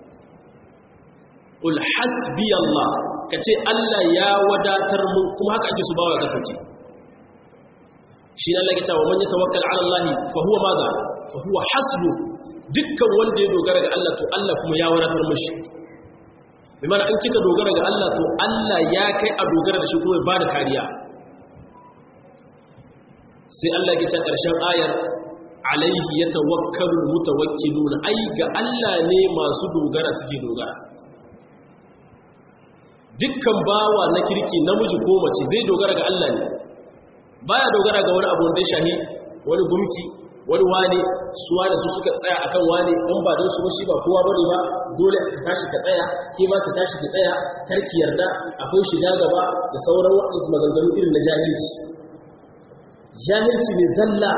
kul hasbi Allah kace Allah ya wadatar mu kuma haka ake su bawa kasance shi ne Allah ya ce wa man yatawakkal ala Allah fa huwa madha fa huwa hasbu dukkan wanda ya dogara ga Allah to Allah kuma ya wadatar mashi bi mana in kika dogara ga Allah to Allah ya kai a dogara da shi kuma ba da kariya sai Allah ya ce karshen ayar alaihi yatawakkalu mutawakkiluna ai ga Allah ne masu dogara suke dogara dukkan bawa na kirki namiji ko mace zai dogara ga Allah ne baya dogara ga wani abu da shahi wani gumki wani wane suwa da su suka tsaya akan wane in ba don su ba shi ba kowa bane ba dole ka tashi ka tsaya ke ma ka tashi ka tsaya karki yarda akwai shiga gaba da sauran waɗansu maganganu irin na jahilci jahilci ne zalla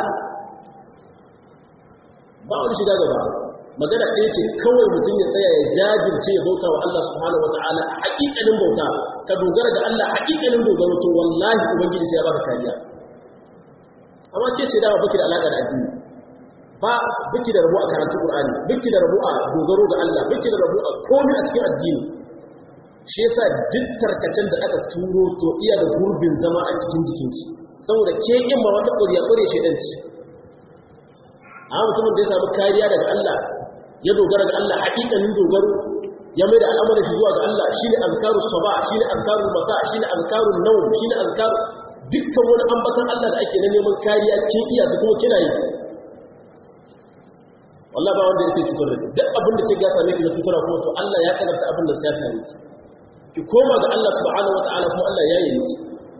ba wani shiga gaba magana ɗaya ce kawai mutum ya tsaya ya jajirce ya bauta wa Allah subhanahu wa ta'ala a haƙiƙanin bauta ka dogara da Allah haƙiƙanin dogaro to wallahi ubangiji sai ya baka kariya amma ke ce dama baki da alaƙa da addini ba biki da rabu a karatu Qur'ani biki da rabu a dogaro ga Allah biki da rabu a komai a cikin addini shi yasa duk tarkacen da aka turo to iya da gurbin zama a cikin jikinki saboda ke in ma wata ƙuriya ƙure shi dan ci a mutumin da ya samu kariya daga Allah ya dogara ga Allah haƙiƙanin dogaro ya mai da al'amarin shi zuwa ga Allah shine azkarus saba shine azkarul masa shine azkarun nawm shine azkar dukkan wani ambatan Allah da ake na neman kariya kin iya su kuma kina yi wallah ba wanda ya sai cutar da duk abin da ke gasa ne ki na cutarwa kuma to Allah ya kadarta abin da sai ya same ki ki koma ga Allah subhanahu wataala kuma Allah ya yi ki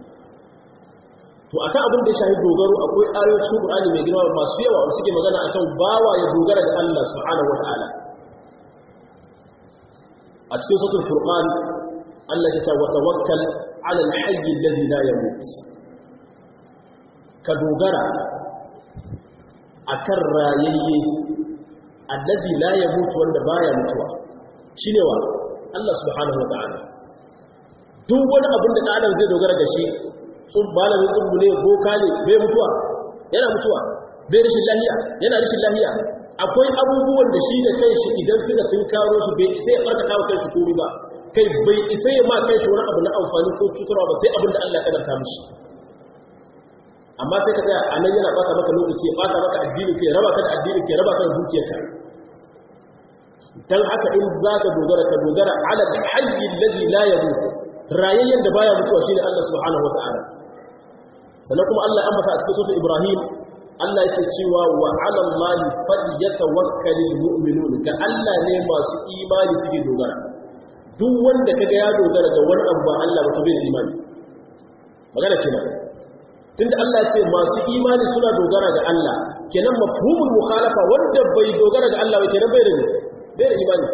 to akan abin da ya shahi dogaro akwai ayoyin cikin Qur'ani mai girma masu yawa wanda suke magana akan bawa ya dogara ga Allah subhanahu wataala a cikin suratul furqan Allah ya ce wa tawakkal 'ala al-hayy alladhi la yamut ka dogara akan rayayye alladhi la yamut wanda baya mutuwa shine wa Allah subhanahu wataala duk wani abin da adam zai dogara ga shi sun malamin tsubu ne boka ne bai mutuwa yana mutuwa bai rashin lahiya yana rashin lahiya akwai abubuwan da shi da kai shi idan suka tun karo su bai sai ya barka kawo kai shi komi ba kai bai isa ya ma kai shi wani abu na amfani ko cutarwa ba sai abin da Allah ya kadarta mishi amma sai ka tsaya a nan yana baka maka lokaci ya baka maka addini ke raba ka da addini ke raba ka da dukiyarka dan haka in za ka dogara ka dogara ala hayyi alladhi la yamut rayayyen da baya mutuwa shine Allah subhanahu wataala sannan kuma Allah ya ambata a cikin sura Ibrahim Allah yake cewa wa 'ala Allahi falyatawakkalul mu'minun ga Allah ne masu imani suke dogara duk wanda kaga ya dogara ga wani abu ba Allah ba to bai imani magana kenan tunda Allah ya ce masu imani suna dogara ga Allah kenan mafhumul mukhalafa wanda bai dogara ga Allah ba kenan bai da bai da imani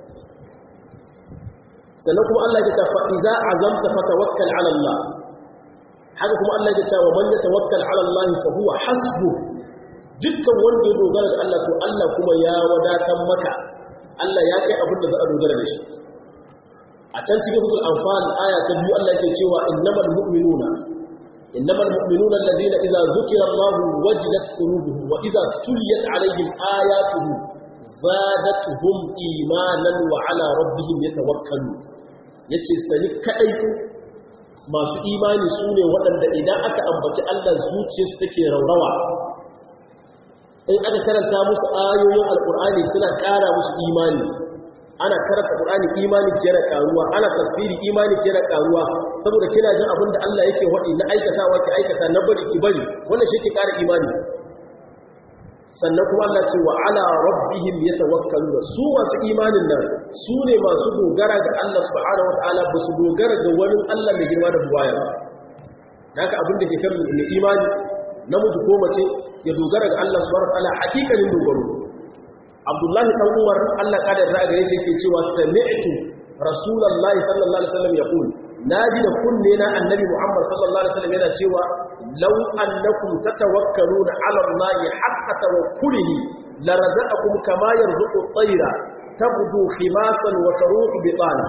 sannan kuma Allah ya ce fa idza azamta fatawakkal 'ala Allah haka kuma Allah ya ce wa man yatawakkal 'ala Allah fa huwa hasbu dukkan wanda ya dogara ga Allah to Allah kuma ya wadatar maka Allah ya kai abin da za a dogara da shi a can cikin hukul anfal aya ta biyu Allah yake cewa innamal mu'minuna innamal mu'minuna alladhina idza zukira Allah wajilat qulubuhum wa idza tuliyat 'alayhim ayatuhu zadatuhum imanan wa 'ala rabbihim yatawakkalun yace sani kadai masu imani su ne waɗanda idan aka ambaci Allah zuciyarsu take raurawa in aka karanta musu ayoyin alkur'ani suna ƙara musu imani ana karanta qur'ani imani ke da karuwa ana tafsiri imani ke da karuwa saboda kina jin abin da Allah yake wadi na aikatawa ki aikata na bari ki bari wannan shi ke ƙara imani sannan kuma Allah ce wa ala rabbihim yatawakkaluna su masu imanin nan su ne masu dogara ga Allah subhanahu wataala ba su dogara ga wani Allah mai girma da buwaya ba haka abin da ke kan mai imani namiji ko mace ya dogara ga Allah subhanahu wataala hakikanin dogaro Abdullahi dan Umar Allah kadar da gare shi yake cewa sami'tu Rasulullahi sallallahu alaihi wasallam yaqul naji da kunne na annabi Muhammad sallallahu alaihi wasallam yana cewa law annakum tatawakkaluna ala Allah haqqa tawakkulihi larazaqakum kama yarzuqu at-tayra tabdu khimasan wa taruhu bitana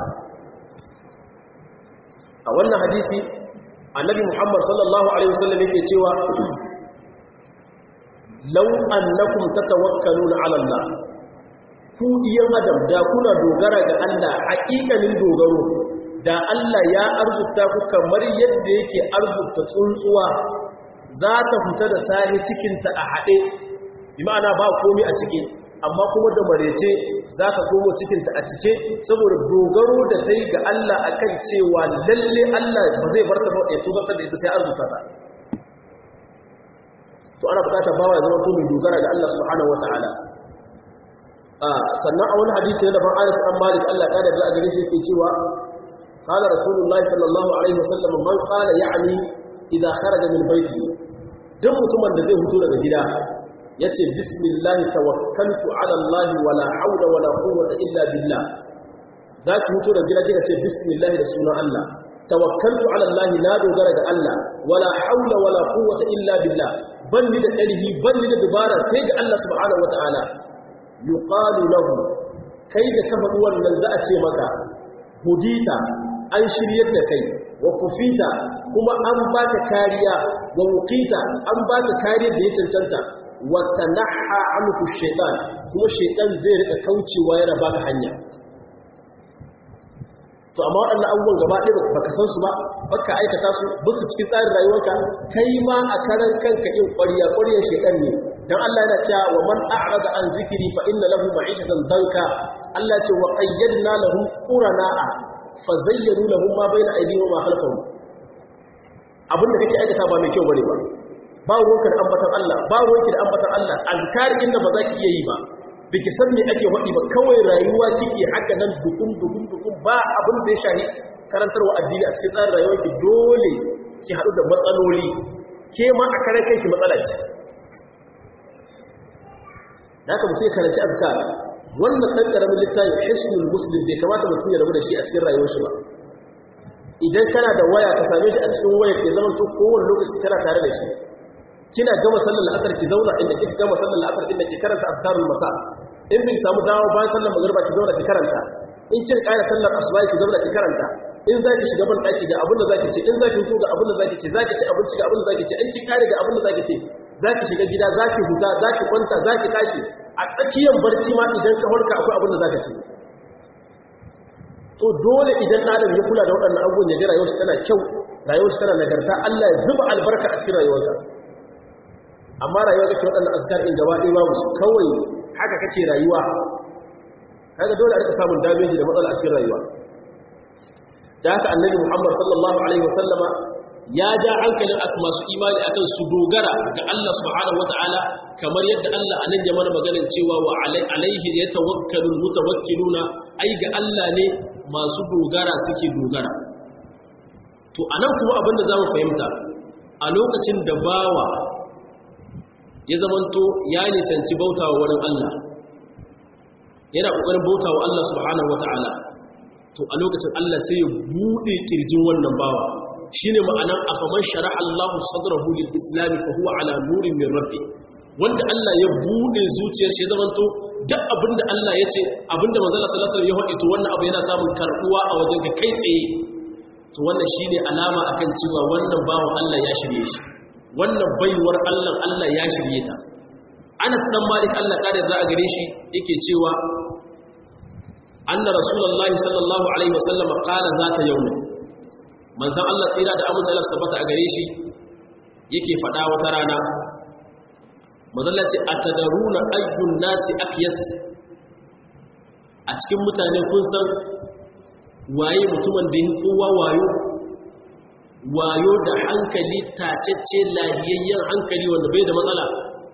a wannan hadisi annabi Muhammad sallallahu alaihi wasallam yake cewa law annakum tatawakkaluna ala Allah ku iyan adam da kuna dogara ga Allah haƙiƙanin dogaro da Allah ya arzuta ku kamar yadda yake arzuta tsuntsuwa za ta fita da sahi cikinta a haɗe bi ma'ana ba komi a ciki amma kuma da marece za ta komo cikinta a cike saboda dogaro da ta ga Allah akan cewa lalle Allah ba zai bar ta ba ya tuzarta da ita sai arzuta ta to ana bukatar bawa ya zama to mai dogara ga Allah subhanahu wataala sannan a wani hadisi na daban Anas an Malik Allah kada da gare shi yake cewa qala rasulullahi sallallahu alaihi wasallam man qala ya'ni idza kharaja min baiti duk mutumin da zai fito daga gida yace bismillah tawakkaltu ala Allah wala hawla wala quwwata illa billah zaki fito daga gida kika ce bismillah da sunan Allah tawakkaltu ala Allah na dogara ga Allah wala hawla wala quwwata illa billah ban ni da ƙarfi ban ni da dubara sai ga Allah subhanahu wataala yuqalu lahu kai da ka faɗi wannan za a ce maka hudita an shiryar da kai wa kufita kuma an baka kariya wa wuqita an baka kariyar da ya cancanta wa tanaha anhu shaytan kuma shaytan zai rika kaucewa yana baka hanya to amma waɗannan abubuwan gaba ɗaya baka san su ba baka aikata su bisa cikin tsarin rayuwarka kai ma a karan kanka in ƙwariya ƙwariyar shaytan ne dan Allah yana cewa wa man a'rada an zikri fa inna lahu ma'ishatan danka Allah ce wa qayyadna lahum qurana'a fa zayyanu lahum ma bayna aydihim wa khalfahum abinda kake aikata ba mai kyau bane ba ba ruwanka da ambatan Allah ba ruwanki da ambatan Allah azkar inda ba za ki iya yi ba biki san me ake faɗi ba kawai rayuwa kike haka nan dukun dukun dukun ba abin da ya shahi karantarwa addini a cikin tsarin rayuwar ki dole ki haɗu da matsaloli ke ma a karan kanki matsala ce da haka mutum ya karanci azkar wannan ɗan ƙaramin littafin hisnul muslim bai kamata mutum ya rabu da shi a cikin rayuwar shi ba idan kana da waya ka same shi a cikin wayar ke zama to kowane lokaci kana tare da shi kina gama sallar la'asar ki zauna inda kika gama sallar la'asar inda ki karanta azkarul masa in bin samu dawo bayan sallar magriba ki zauna ki karanta in kin ƙara sallar asuba ki zauna ki karanta in za ki shiga ban ɗaki ga abin da za ki ce in za ki hutu ga abin da za ki ce za ki ci abinci ga abin da za ki ce in ki ƙare ga abin da za ki ce za ki shiga gida za ki huta za ki kwanta za ki tashi a tsakiyar barci ma idan ka farka akwai abin da za ka ce to dole idan adam ya kula da waɗannan abubuwan ya ga rayuwarsa tana kyau rayuwarsa tana nagarta Allah ya zuba albarka a cikin rayuwarsa amma rayuwa kake waɗannan azkar ɗin gaba ɗaya babu kawai haka kake rayuwa kaga dole a rika samun dameji da matsala a cikin rayuwa da haka annabi Muhammad sallallahu alaihi wasallama ya ja hankalin masu imani akan su dogara ga Allah subhanahu wataala kamar yadda Allah anan ya mana maganar cewa wa alaihi yatawakkalul mutawakkiluna ai ga Allah ne masu dogara suke dogara to anan kuma abinda zamu fahimta a lokacin da bawa ya zamanto ya nisanci bautawa wurin Allah yana kokarin bautawa Allah subhanahu wataala to a lokacin Allah sai ya bude kirjin wannan bawa shine ma'anan afaman sharaha Allahu sadrahu lil islam fa huwa ala nurin min rabbi wanda Allah ya bude zuciyar shi zamanto duk abinda Allah ya ce abinda manzo Allah sallallahu alaihi wasallam ya faɗi to wannan abu yana samun karbuwa a wajen ka kai tsaye to wannan shine alama akan cewa wannan bawan Allah ya shirye shi wannan baiwar Allah Allah ya shirye ta Anas dan Malik Allah kada za a gare shi yake cewa anna rasulullahi sallallahu alaihi wasallam qala zata yawm manzon Allah tsira da amince Allah tabbata a gare shi yake fada wata rana manzon Allah ce atadaruna ayyun nasi akyas a cikin mutane kun san waye mutumin da yake kowa wayo wayo da hankali tacecce lahiyayyen hankali wanda bai da matsala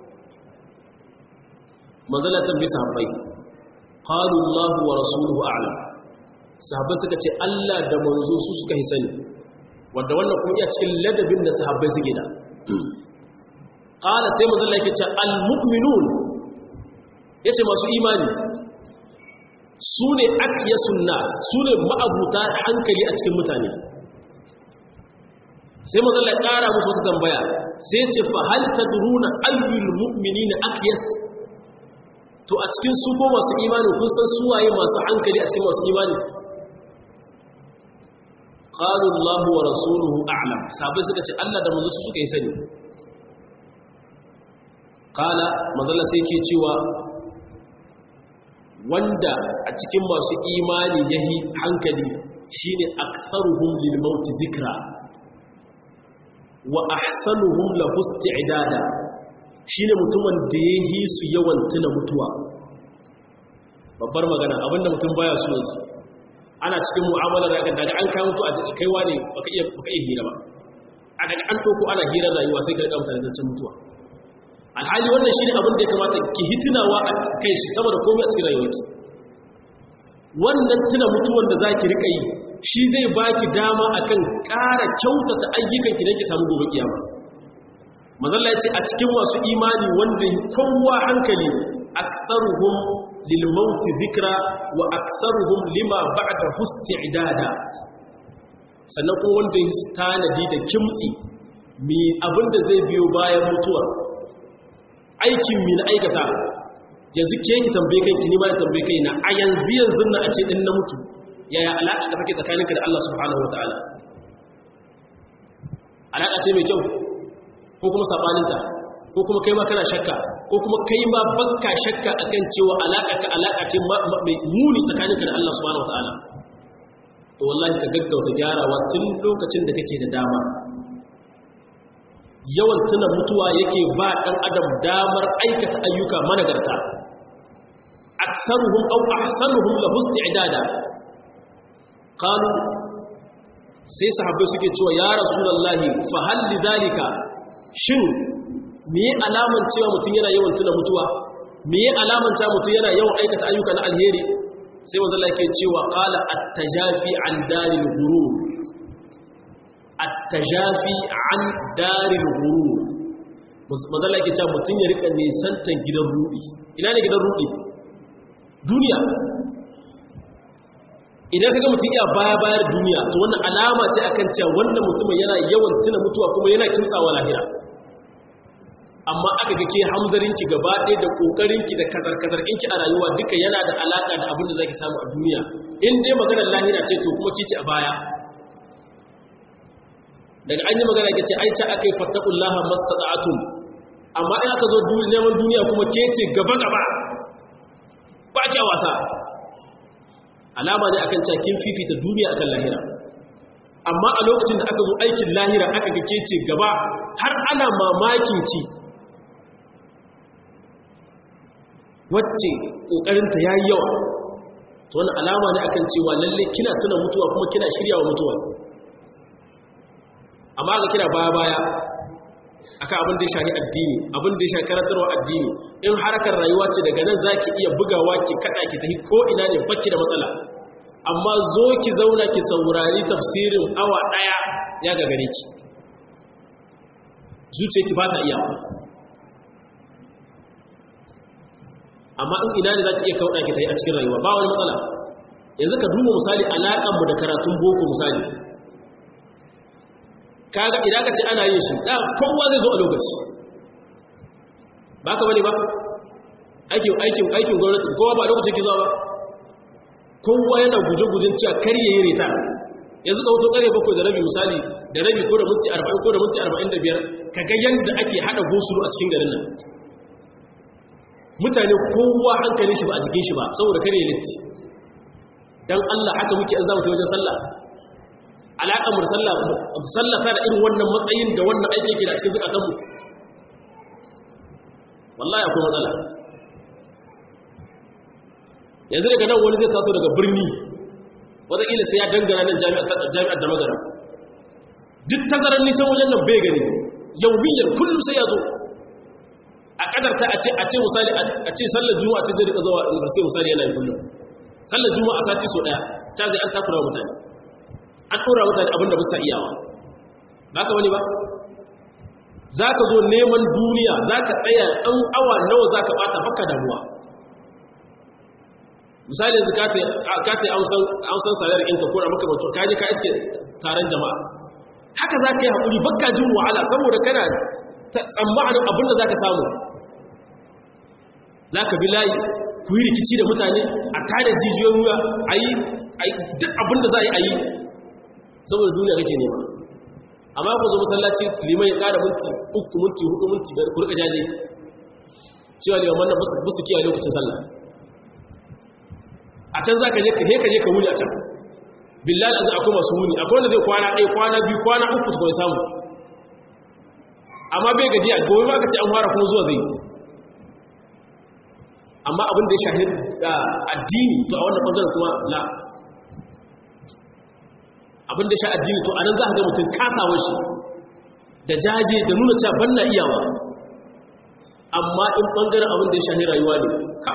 mazalatan bisa habbai qalu Allah wa rasuluhu a'lam sahabbai suka ce Allah da manzo su suka yi sani wanda wannan kuma iya cikin ladabin da sahabbai suke da qala sai manzo Allah yake ce al mu'minun yace masu imani su ne akyasun nas su ne ma'abuta hankali a cikin mutane sai manzo Allah ya kara musu wata tambaya sai ce fa hal tadruna ayyul mu'minina akyas to a cikin su ko masu imani kun san su waye masu hankali a cikin masu imani qalu Allah wa rasuluhu a'lam sabai suka ce Allah da manzo su suka yi sani qala manzo sai yake cewa wanda a cikin masu imani yahi hankali shine aktsaruhum lil maut dhikra wa ahsanuhum lahu isti'dada shine mutumin da yahi su yawan tuna mutuwa babbar magana abinda mutum baya so yanzu ana cikin mu'amala da daga an kai mutu a kaiwa ne baka iya baka iya hira ba a daga an toko ana hira rayuwa sai ka rika mutane zancen mutuwa alhali wannan shine abin da ya kamata ki hitinawa a kai shi saboda komai a cikin rayuwarki wannan tuna mutuwan da zaki rika yi shi zai baki dama akan ƙara kyautata ayyukan ki da ki samu gobe kiyama mazalla yace a cikin masu imani wanda kowa hankali aktsaruhum lil maut dhikra wa aktsaruhum lima ba'da isti'dada sannan kuma wanda ya tanadi da kimtsi mi abinda zai biyo bayan mutuwa aikin mi na aikata yanzu ke ki tambaye kai ki ni ma ya tambaye kai na a yanzu yanzu na a ce din na mutu yaya alaƙa da take tsakaninka da Allah subhanahu wataala alaƙa ce mai kyau ko kuma sabaninta ko kuma kai ma kana shakka ko kuma kai ma bakka shakka akan cewa alaƙa ka alaƙa ce mai muni tsakaninka da Allah subhanahu wataala to wallahi ka gaggauta gyarawa tun lokacin da kake da dama yawan tuna mutuwa yake ba ɗan adam damar aikata ayyuka managarta aksaruhum aw ahsanuhum lahu isti'dada qalu sai sahabbai suke cewa ya rasulullahi fa hal lidhalika shin me alaman cewa mutum yana yawan tuna mutuwa me alaman cewa mutum yana yawan aikata ayyuka na alheri sai manzo Allah yake cewa qala at-tajafi an daril ghurur at-tajafi an daril ghurur manzo Allah yake cewa mutum ya rika nisantan gidan rudi ina ne gidan rudi duniya idan kaga mutum iya baya bayar duniya to wannan alama ce akan cewa wannan mutumin yana yawan tuna mutuwa kuma yana kimtsawa lahira amma aka ga ke hamzarinki gaba ɗaya da ƙoƙarinki da kazar-kazarkinki a rayuwa duka yana da alaƙa da abin da za ki samu a duniya in dai maganar lahira ce to kuma kici a baya daga an yi magana ke ce aica aka yi fattakullaha mastata'atun amma in aka zo neman duniya kuma ke ce gaba-gaba ba kya wasa alama ne akan cakin fifita duniya akan lahira amma a lokacin da aka zo aikin lahira aka ga ke ce gaba har ana mamakin ki wacce ƙoƙarinta ya yi yawa to wani alama ne akan cewa lalle kina tuna mutuwa kuma kina shirya wa mutuwa amma ga kina baya-baya aka abin da ya shahi addini abin da ya shahi karantarwa addini in harkar rayuwa ce daga nan za ki iya bugawa ki kaɗa ki tafi ko ina ne bakki da matsala amma zo ki zauna ki saurari tafsirin awa ɗaya ya gagare ki zuciya ki ba ta iya amma in ina ne za ki iya kauɗa ki ta yi a cikin rayuwa ba wani matsala yanzu ka duba misali alaƙanmu da karatun boko misali kaga idan ka ce ana yin shi da kowa zai zo a lokaci ba ka bane ba aikin aikin aikin gwamnati kowa ba lokacin ki zuwa ba kowa yana guje-gujen cewa kar ya yi reta yanzu ka wuto kare bakwai da rabi misali da rabi ko da minti 40 ko da minti 45 kaga yanda ake hada gosulu a cikin garin nan mutane kowa hankalin shi ba a jikin shi ba saboda kare ya litti dan Allah haka muke an zamu ta wajen sallah alaƙar mu sallah sallata da irin wannan matsayin da wannan aiki yake da cikin zakatan mu wallahi akwai matsala yanzu daga nan wani zai taso daga birni wataƙila sai ya dangana nan jami'ar da magana duk tazarar nisan wajen nan bai gani yau biyar kullum sai ya zo a kadarta a ce a ce misali a ce sallar juma'a ce zai rika zuwa university misali yana yin kullum sallar juma'a a sati so daya ta zai an takura mutane an tura mutane abinda ba sa iyawa ba ka wani ba za ka zo neman duniya za ka tsaya ɗan awa nawa za ka ɓata baka damuwa misali yanzu ka ta yi amsan salar inka ko da makamantar kaji ka iske taron jama'a haka za ka yi haƙuri baka jin wahala saboda kana tsammanin abinda za ka samu za ka bi layi ku yi rikici da mutane a tada jijiyoyin wuya a yi duk abinda za a yi a yi saboda duniya kake nema amma ku zo masallaci liman ya ƙara minti uku minti hudu minti biyar ku rika jaje cewa liman wannan busu kiyaye lokacin sallah a can za ka je ka je ka wuni a can billahi azza akwai masu wuni akwai wanda zai kwana ɗaya kwana biyu kwana uku su kawai samu amma bai gajiya gobe ba ka ce an fara kuma zuwa zai amma abin da ya shahid addini to a wannan bangaren kuma la abin da sha addini to anan za ka ga mutum kasawar shi da jaje da nuna cewa ban na iyawa amma in bangaren abin da ya shahi rayuwa ne ka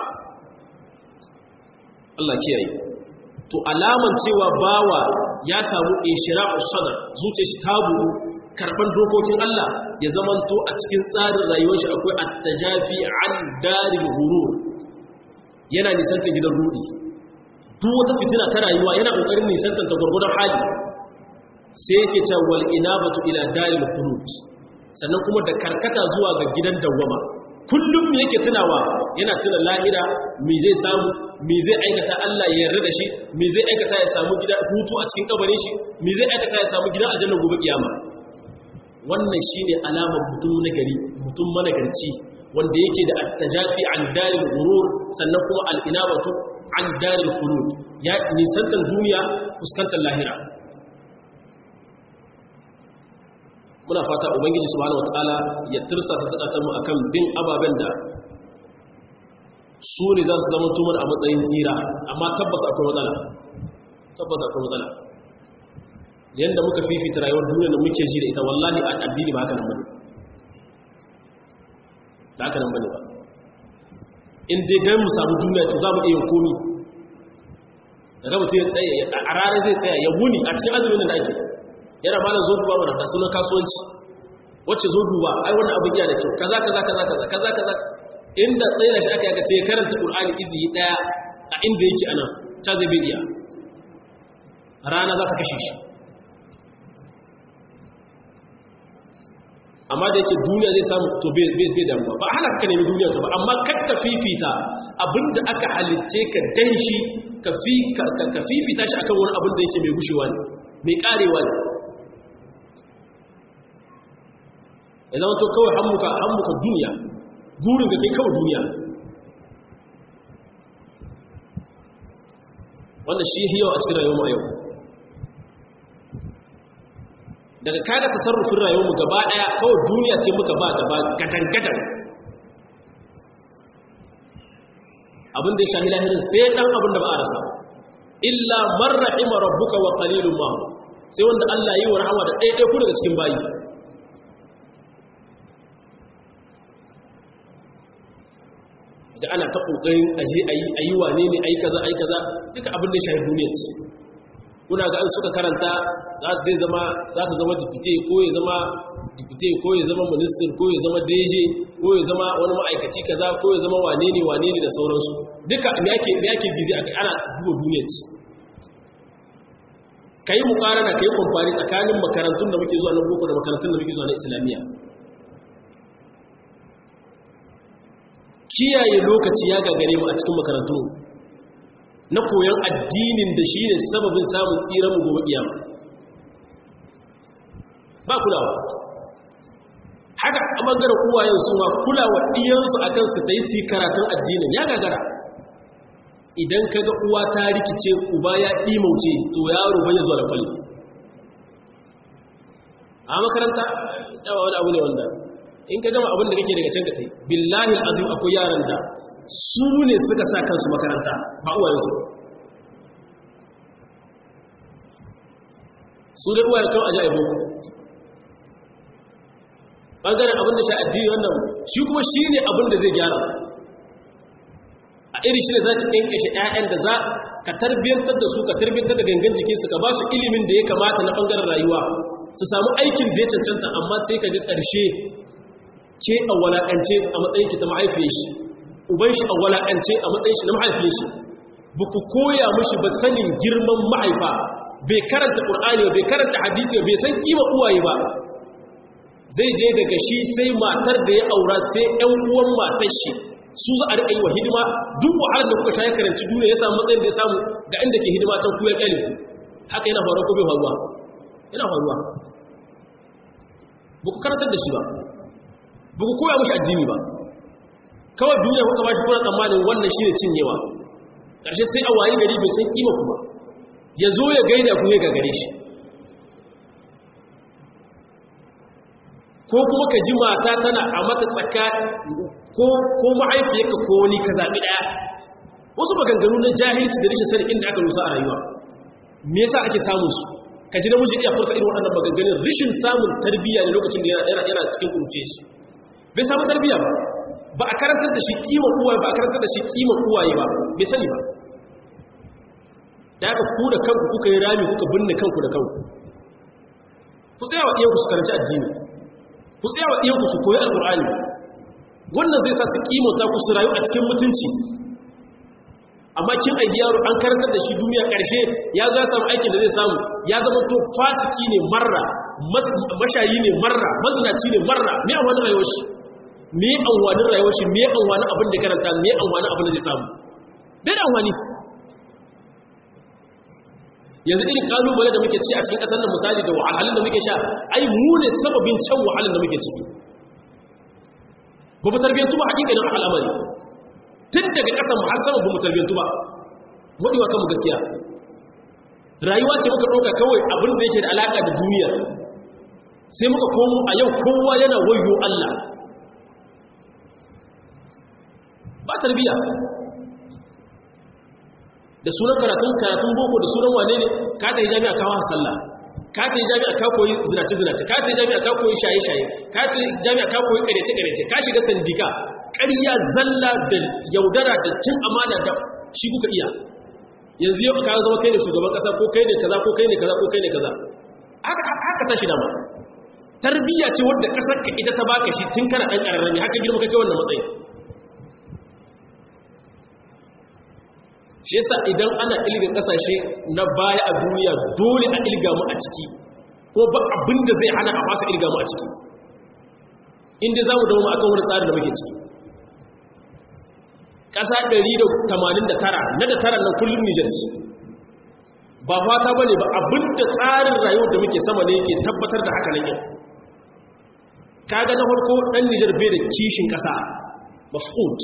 Allah kiyaye to alaman cewa bawa ya samu ishira'u sadar zuciyar shi ta buɗu karban dokokin Allah ya zamanto a cikin tsarin rayuwar shi akwai at-tajafi an daril ghurur yana nisantar gidan rudi duk wata fitina ta rayuwa yana kokarin nisantar ta gurgurdan hali sai yake cewa wal inabatu ila daril khulud sannan kuma da karkata zuwa ga gidan dawwama kullum me yake tunawa yana tuna lahira me zai samu me zai aikata Allah ya yarda da shi me zai aikata ya samu gida hutu a cikin kabarin shi me zai aikata ya samu gidan aljanna gobe kiyama wannan shine alamar mutum na gari mutum managarci wanda yake da at-tajafi an daril ghurur sannan kuma al-inabatu an daril khulud ya nisantar duniya fuskantar lahira muna fata ubangiji subhanahu wataala ya tirsasa sadatan mu akan bin ababen da su ne za su zama tumar a matsayin tsira amma tabbas akwai matsala tabbas akwai matsala yadda muka fifita rayuwar duniya da muke ji da ita wallahi a addini ba haka nan bane ba haka nan bane ba in dai dan mu samu duniya to za mu iya komi daga mutum ya tsaye a ranar zai tsaya ya wuni a cikin azumin da ake yana malam zo duba mana da sunan kasuwanci wacce zo duba ai wannan abin yana da kyau kaza kaza kaza kaza kaza kaza inda tsaye da shi aka yaka ce ya karanta qur'ani izi daya a inda yake anan ta zai bai iya rana za ta kashe shi amma da yake duniya zai samu to bai damuwa ba hana ka nemi duniya ka ba amma kakka fifita abinda aka halitce ka dan shi ka fifita shi akan wani abin da yake mai gushewa ne mai karewa ne ya zama to kawai hammuka hammuka duniya burin ka kai kawai duniya wanda shi yau a cikin rayuwar yau daga kaga tasarrufin rayuwarmu gaba daya kawai duniya ce muka ba gaba gadan-gadan abin da ya shahi lahirin sai dan abin da ba a rasa illa man rahima rabbuka wa qalilun ma sai wanda Allah yi wa rahama da ɗaiɗai ku daga cikin bayi da ana ta kokarin aje ayi ayi wane ne ayi kaza ayi kaza duka abin da ya shahi duniya ce kuna ga an suka karanta za zai zama za ta zama dipite ko ya zama dipite ko ya zama minister ko ya zama deje ko ya zama wani ma'aikaci kaza ko ya zama wane ne wane ne da sauransu duka me yake me yake bizi akai ana duba duniya ce kai mukarana kai kumfari tsakanin makarantun da muke zuwa na boko da makarantun da muke zuwa na islamiyya kiyaye lokaci ya gagare mu a cikin makarantun na koyon addinin da shi ne sababin samun tsiran mu gobe kiyama ba kulawa haka a ɓangaren uwayen su ma kulawa ɗiyansu a kansu ta yi su karatun addinin ya gagara idan ka ga uwa ta rikice uba ya ɗimauce to yaro bai zuwa da kwalli a makaranta yawa wani abu ne wanda in ka gama abin da kake daga can ka tai billahi azim akwai yaran da su ne suka sa kansu makaranta ba uwayensu su dai uwayen kan aji aibo ɓangaren abin da sha addini wannan shi kuma shi ne abin da zai gyara a iri shi ne za ki ƙanƙashe 'ya'yan da za ka tarbiyyantar da su ka tarbiyyantar da gangan jikinsu ka ba su ilimin da ya kamata na ɓangaren rayuwa su samu aikin da ya cancanta amma sai ka ga ƙarshe ke a walaƙance a matsayin ki ta mahaifiyar shi uban shi a walaƙance a matsayin shi na mahaifiyar shi ba ku koya mushi ba sanin girman mahaifa bai karanta ƙur'ani ba bai karanta hadisi ba bai san kima uwaye ba zai je daga shi sai matar da ya aura sai ‘yan uwan matar shi su za a riƙa yi wa hidima duk wahalar da kuka sha ya karanci duniya ya samu matsayin da ya samu ga inda ke hidima can kuyar ƙyale haka yana faruwa ko bai faruwa yana faruwa ba ku karantar da shi ba ba ku koya mashi addini ba kawai duniya kuka ba shi kuna tsammanin wannan shi ne cinyewa ƙarshe sai a wayi gari bai san kima kuma ya zo ya gaida ku ya gagare shi ko kuma ka ji mata tana a mata tsaka ko ma'aifiyarka ko wani ka zaɓi ɗaya wasu maganganu na jahilci da rashin sani inda aka rusa a rayuwa me yasa ake samun su ka ji namiji iya furta irin waɗannan maganganun rashin samun tarbiyya ne lokacin da yana cikin kurce shi bai samu tarbiyya ba ba a karantar da shi kiman uwaye ba a karantar da shi kiman uwaye ba bai sani ba da aka ku da kanku kuka yi rami kuka binne kanku da kanku ku tsaya wa iyanku su karanci addini ku tsaya wa iyanku su koyi alkur'ani wannan zai sa su kimanta ku su rayu a cikin mutunci amma kin aiki yaro an karantar da shi duniya karshe ya zo ya samu aikin da zai samu ya zama to fasiki ne marra mashayi ne marra mazinaci ne marra me an wani rayuwar shi me an wani rayuwar shi me an wani abin da karanta me an wani abin da zai samu dai da wani yanzu irin kalubale da muke ci a cikin kasar nan misali da wahalhalun da muke sha ai mu ne sababin can wahalhalun da muke ciki ba mu tarbiyyantu ba hakikanin al'amari tun daga ƙasar har sama ba mu tarbiyyantu ba waɗewa kanmu gaskiya rayuwa ce muka ɗauka kawai abin da yake da alaƙa da duniya sai muka komo a yau kowa yana wayo Allah ba tarbiyya da sunan karatun karatun boko da sunan wane ne ka da jami'a kawo sallah ka ta jami'a ka koyi zinace zinace ka ta jami'a ka koyi shaye shaye ka ta jami'a ka koyi karece karece ka shiga sandika ƙarya zalla da yaudara da cin amana da shi kuka iya yanzu yau ka zama kai ne shugaban kasa ko kai ne kaza ko kai ne kaza ko kai ne kaza haka ta shi dama tarbiyya ce wadda kasar ka ita ta baka shi tun kana dan kararrami haka girma kake wannan matsayi shi yasa idan ana ilga kasashe na baya a duniya dole a ilga mu a ciki ko ba abin da zai hana a fasa ilga mu a ciki inda za mu dawo mu akan wani tsarin da muke ciki ƙasa 189 na da tara nan kullum Nijar ce ba fata ba ne ba abinda tsarin rayuwar da muke sama ne yake tabbatar da haka nan yau kaga na farko ɗan Nijar bai da kishin ƙasa mafhut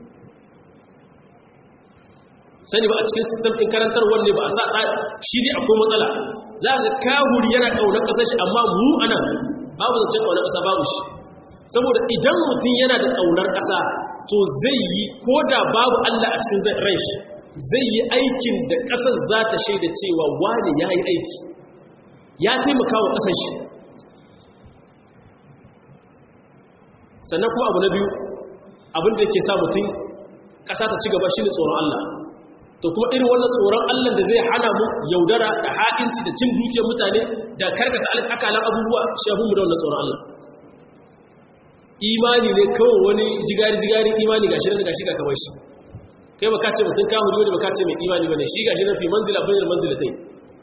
sani ba a cikin sistem ɗin karantar wanne ba a sa shi ne akwai matsala za ga kahuri yana ƙaunar ƙasar shi amma mu a nan babu zancen ƙaunar ƙasa babu shi saboda idan mutum yana da ƙaunar ƙasa to zai yi ko da babu Allah a cikin ran shi zai yi aikin da ƙasar za ta shaida cewa wani ya yi aiki ya taimaka wa ƙasar shi sannan kuma abu na biyu abinda ke sa mutum ƙasa ta ci gaba shi ne tsoron Allah to kuma irin wannan tsoron Allah da zai hana mu yaudara da ha'inci da cin dukiyar mutane da karkata akalan abubuwa shafin mu da wannan tsoron Allah imani ne kawai wani jigari-jigari imani gashi nan gashi ga kamar shi kai baka ce mutum ka huri wani baka ce mai imani bane shi gashi nan fi manzila bayan manzila tai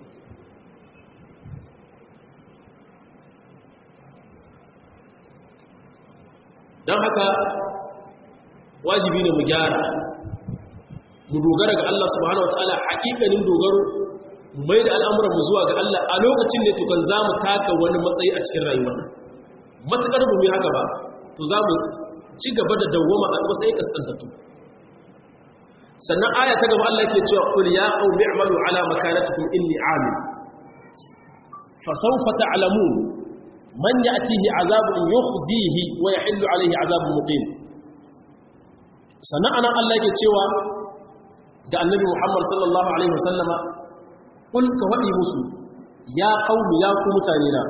don haka wajibi ne mu gyara mu dogara ga Allah subhanahu wataala haƙiƙanin dogaro mai da al'amuran mu zuwa ga Allah a lokacin ne tukan za mu taka wani matsayi a cikin rayuwar matuƙar mu yi haka ba to za mu ci gaba da dawwama a matsayin kaskantattu sannan aya ta gaba Allah ke cewa qul ya qaumi i'malu ala makanatikum inni 'amil fa sawfa ta'lamun man ya'tihi 'adhabun yukhzihi wa yahillu 'alayhi 'adhabun muqim sannan anan Allah ke cewa ga annabi Muhammad sallallahu alaihi wasallama qul ka wadi musu ya qaumi ya ku mutane na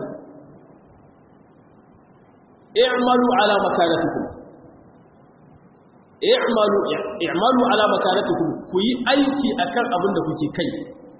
i'malu ala makanatikum i'malu i'malu ala makanatikum ku yi aiki akan abin da kuke kai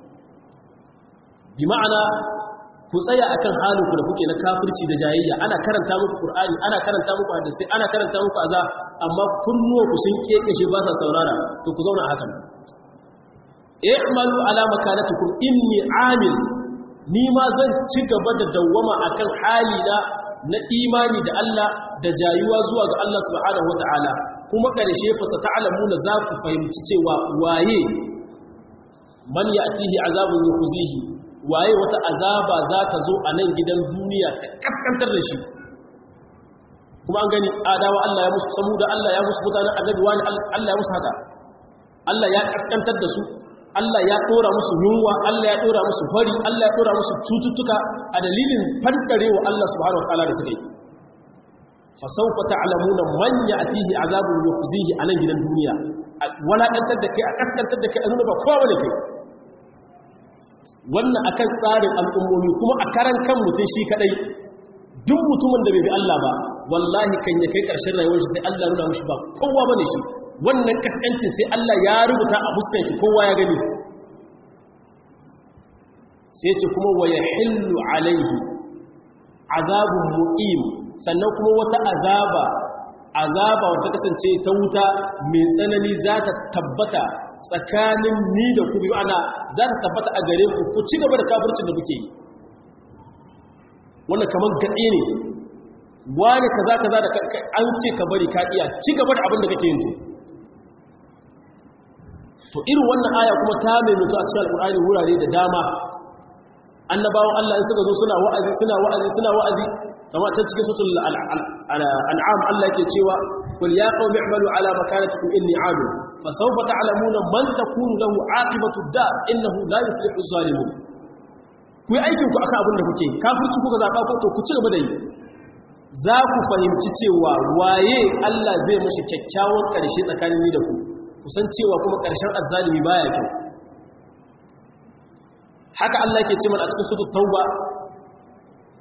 bi ma'ana ku tsaya akan halin ku da kuke na kafirci da jayayya ana karanta muku qur'ani ana karanta muku hadisi ana karanta muku aza amma kunnuwa ku sun kekeshe ba sa saurara to ku zauna hakan i'malu ala makanatikum inni amil ni ma zan ci gaba da dawwama akan halina na imani da Allah da jayuwa zuwa ga Allah subhanahu wata'ala kuma ƙarshe fasa ta'alamuna za ku fahimci cewa waye man ya'tihi azabun yukhzihi waye wata azaba za ta zo a nan gidan duniya ta kaskantar da shi kuma an gani adawa Allah ya musu samu da Allah ya musu mutanen annabi wani Allah ya musu haka Allah ya kaskantar da su Allah ya dora musu yunwa Allah ya dora musu fari Allah ya dora musu cututtuka a dalilin fandarewa Allah subhanahu wa ta'ala da suka yi fa sawfa ta'lamuna man ya'tihi azabun yukhzihi anan gidan duniya wala dantar da kai a kaskantar da kai a nuna ba kowa ne kai wannan akan tsarin al'ummomi kuma a karan kan mutum shi kadai duk mutumin da bai bi Allah ba wallahi kan ya kai karshen rayuwar shi sai Allah nuna mushi ba kowa bane shi wannan kaskancin sai Allah ya rubuta a fuskan shi kowa ya gani sai ce kuma wa yahillu alaihi azabun muqim sannan kuma wata azaba azaba wata kasance ta wuta mai tsanani za ta tabbata tsakanin ni da ku biyu ana za ta tabbata a gare ku ku ci gaba da kafircin da kuke yi wannan kamar gatsi ne wani kaza kaza da an ce ka bari ka iya ci gaba da abin da kake yin to to irin wannan aya kuma ta mai mutu a cikin alƙur'ani wurare da dama annabawan Allah in suka zo suna wa'azi suna wa'azi suna wa'azi kama ta cikin sutul an'am Allah yake cewa qul ya qaumi i'malu ala makanatikum inni 'amil fa sawfa ta'lamuna man takunu lahu 'aqibatu ad-dar innahu la yuflihu adh-dhalimun ku yi aikin ku akan abin da kuke kafirci kuka zaba ko to ku ci gaba da yi za ku fahimci cewa waye Allah zai mashi kyakkyawan karshe tsakanin ni da ku kusan cewa kuma karshen azzalimi baya kyau haka Allah yake ce mana a cikin suratul tauba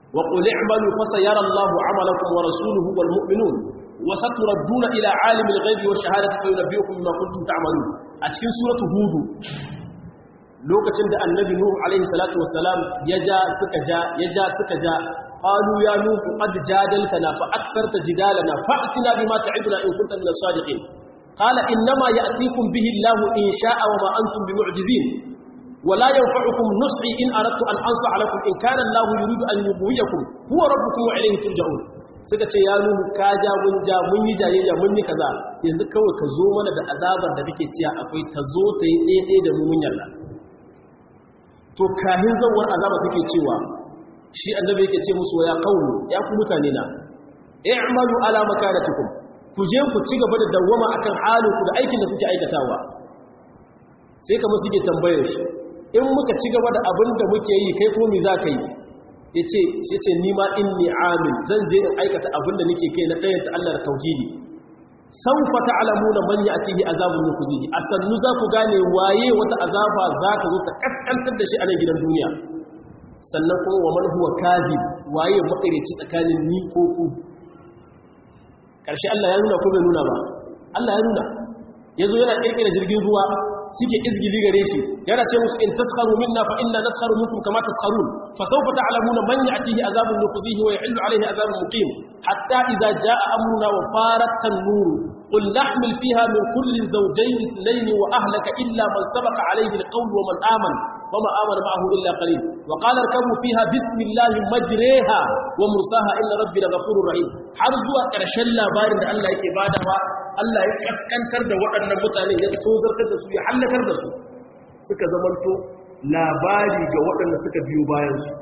wa qul i'malu fa sayara Allahu 'amalakum wa rasuluhu wal mu'minun wa saturadduna ila 'alimil ghaibi wash shahadati fa yunabbi'ukum bima kuntum ta'malun a cikin suratu hud lokacin da annabi nuhu alaihi salatu wassalam ya ja suka ja ya ja suka ja qalu ya nuhu qad jadaltana fa aktharta jidalana fa'tina bima ta'iduna in kunta min as-sadiqin qala innama ya'tikum bihi Allahu in sha'a wa ma antum bimu'jizin wa la yanfa'ukum nus'i in aradtu an ansa'a lakum in kana Allahu yuridu an yughwiyakum huwa rabbukum wa ilayhi turja'un suka ce ya nuhu ka ja mun ja mun yi jayayya mun yi kaza yanzu kawai ka zo mana da azabar da kake ciya akwai ta zo ta yi ɗaya da mu mun yarda to kahin zawar azaba suke cewa shi annabi yake ce musu ya qawlu ya ku mutane na i'malu ala makanatikum ku je ku ci gaba da dawwama akan halin ku da aikin da kuke aikatawa sai kamar suke tambayar shi in muka ci gaba da abin da muke yi kai ko me za ka yi yace yace ni ma inni amil zan je in aikata abin da nake kai na ɗayan ta Allah da tauhidi saufa ta'lamuna man ya'tihi azabun yukhzihi asannu za ku gane waye wata azaba za ta zo ta kaskantar da shi a nan gidan duniya sannan kuma wa man huwa kadhib waye makarici tsakanin ni ko ku karshe Allah ya nuna ko bai nuna ba Allah ya nuna yazo yana kirkira jirgin ruwa suke izgili gare shi yana ce musu in taskharu minna fa inna naskharu minkum kama taskharun fa sawfa ta'lamuna man ya'tihi azabun yukhzihi wa yahillu alayhi azabun muqim hatta idza jaa amruna wa farat tanur qul nahmil fiha min kulli zawjayn ithnayn wa ahlaka illa man sabaqa alayhi alqawl wa man amana وما آمن معه إلا قليل وقال اركبوا فيها بسم الله مجريها ومرساها إن ربي لغفور رحيم har zuwa ƙarshen labarin da Allah yake badawa Allah ya kaskantar da waɗannan mutane ya tozartar da su ya hallakar da su suka zamanto labari ga waɗanda suka biyo bayan su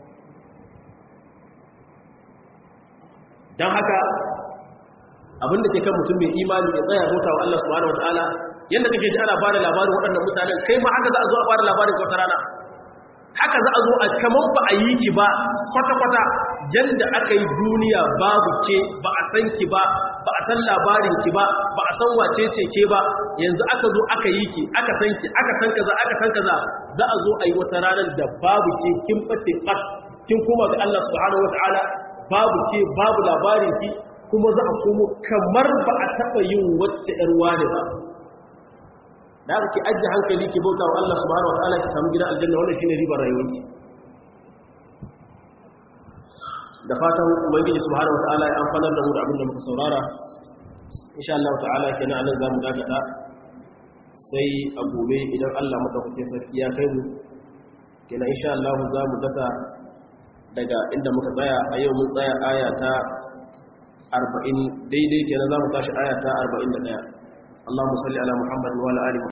don haka abinda ke kan mutum mai imani ya tsaya bauta wa Allah subhanahu wataala yadda kake ji ana bada labarin waɗannan mutanen kai ma haka za a zo a bada labarin wata rana haka za a zo a kamar ba a yi ki ba kwata-kwata yadda aka yi duniya babu ke ba a san ki ba ba a san labarin ki ba ba a san wace ce ke ba yanzu aka zo aka yi ki aka san ki aka san kaza aka san kaza za a zo a yi wata ranar da babu ke kin bace bat kin koma ga Allah subhanahu wataala babu ke babu labarin ki kuma za a komo kamar ba a taɓa yin wacce ‘yar wane ba da aka ki ajiye hankali ki bauta wa Allah subhanahu wa ta'ala ki samu gidan aljanna wannan shine ribar rayuwarki da fatan ubangiji subhanahu wa ta'ala ya amfanar da mu da abin da muka saurara insha Allah ta'ala kenan anan zamu dakata sai a gobe idan Allah madaukakin sarki ya kai mu kenan insha Allah zamu dasa daga inda muka tsaya a yau mun tsaya aya ta arba'in daidai kenan za mu tashi aya ta arba'in da ɗaya Allahumma salli ala Muhammad wa ala ali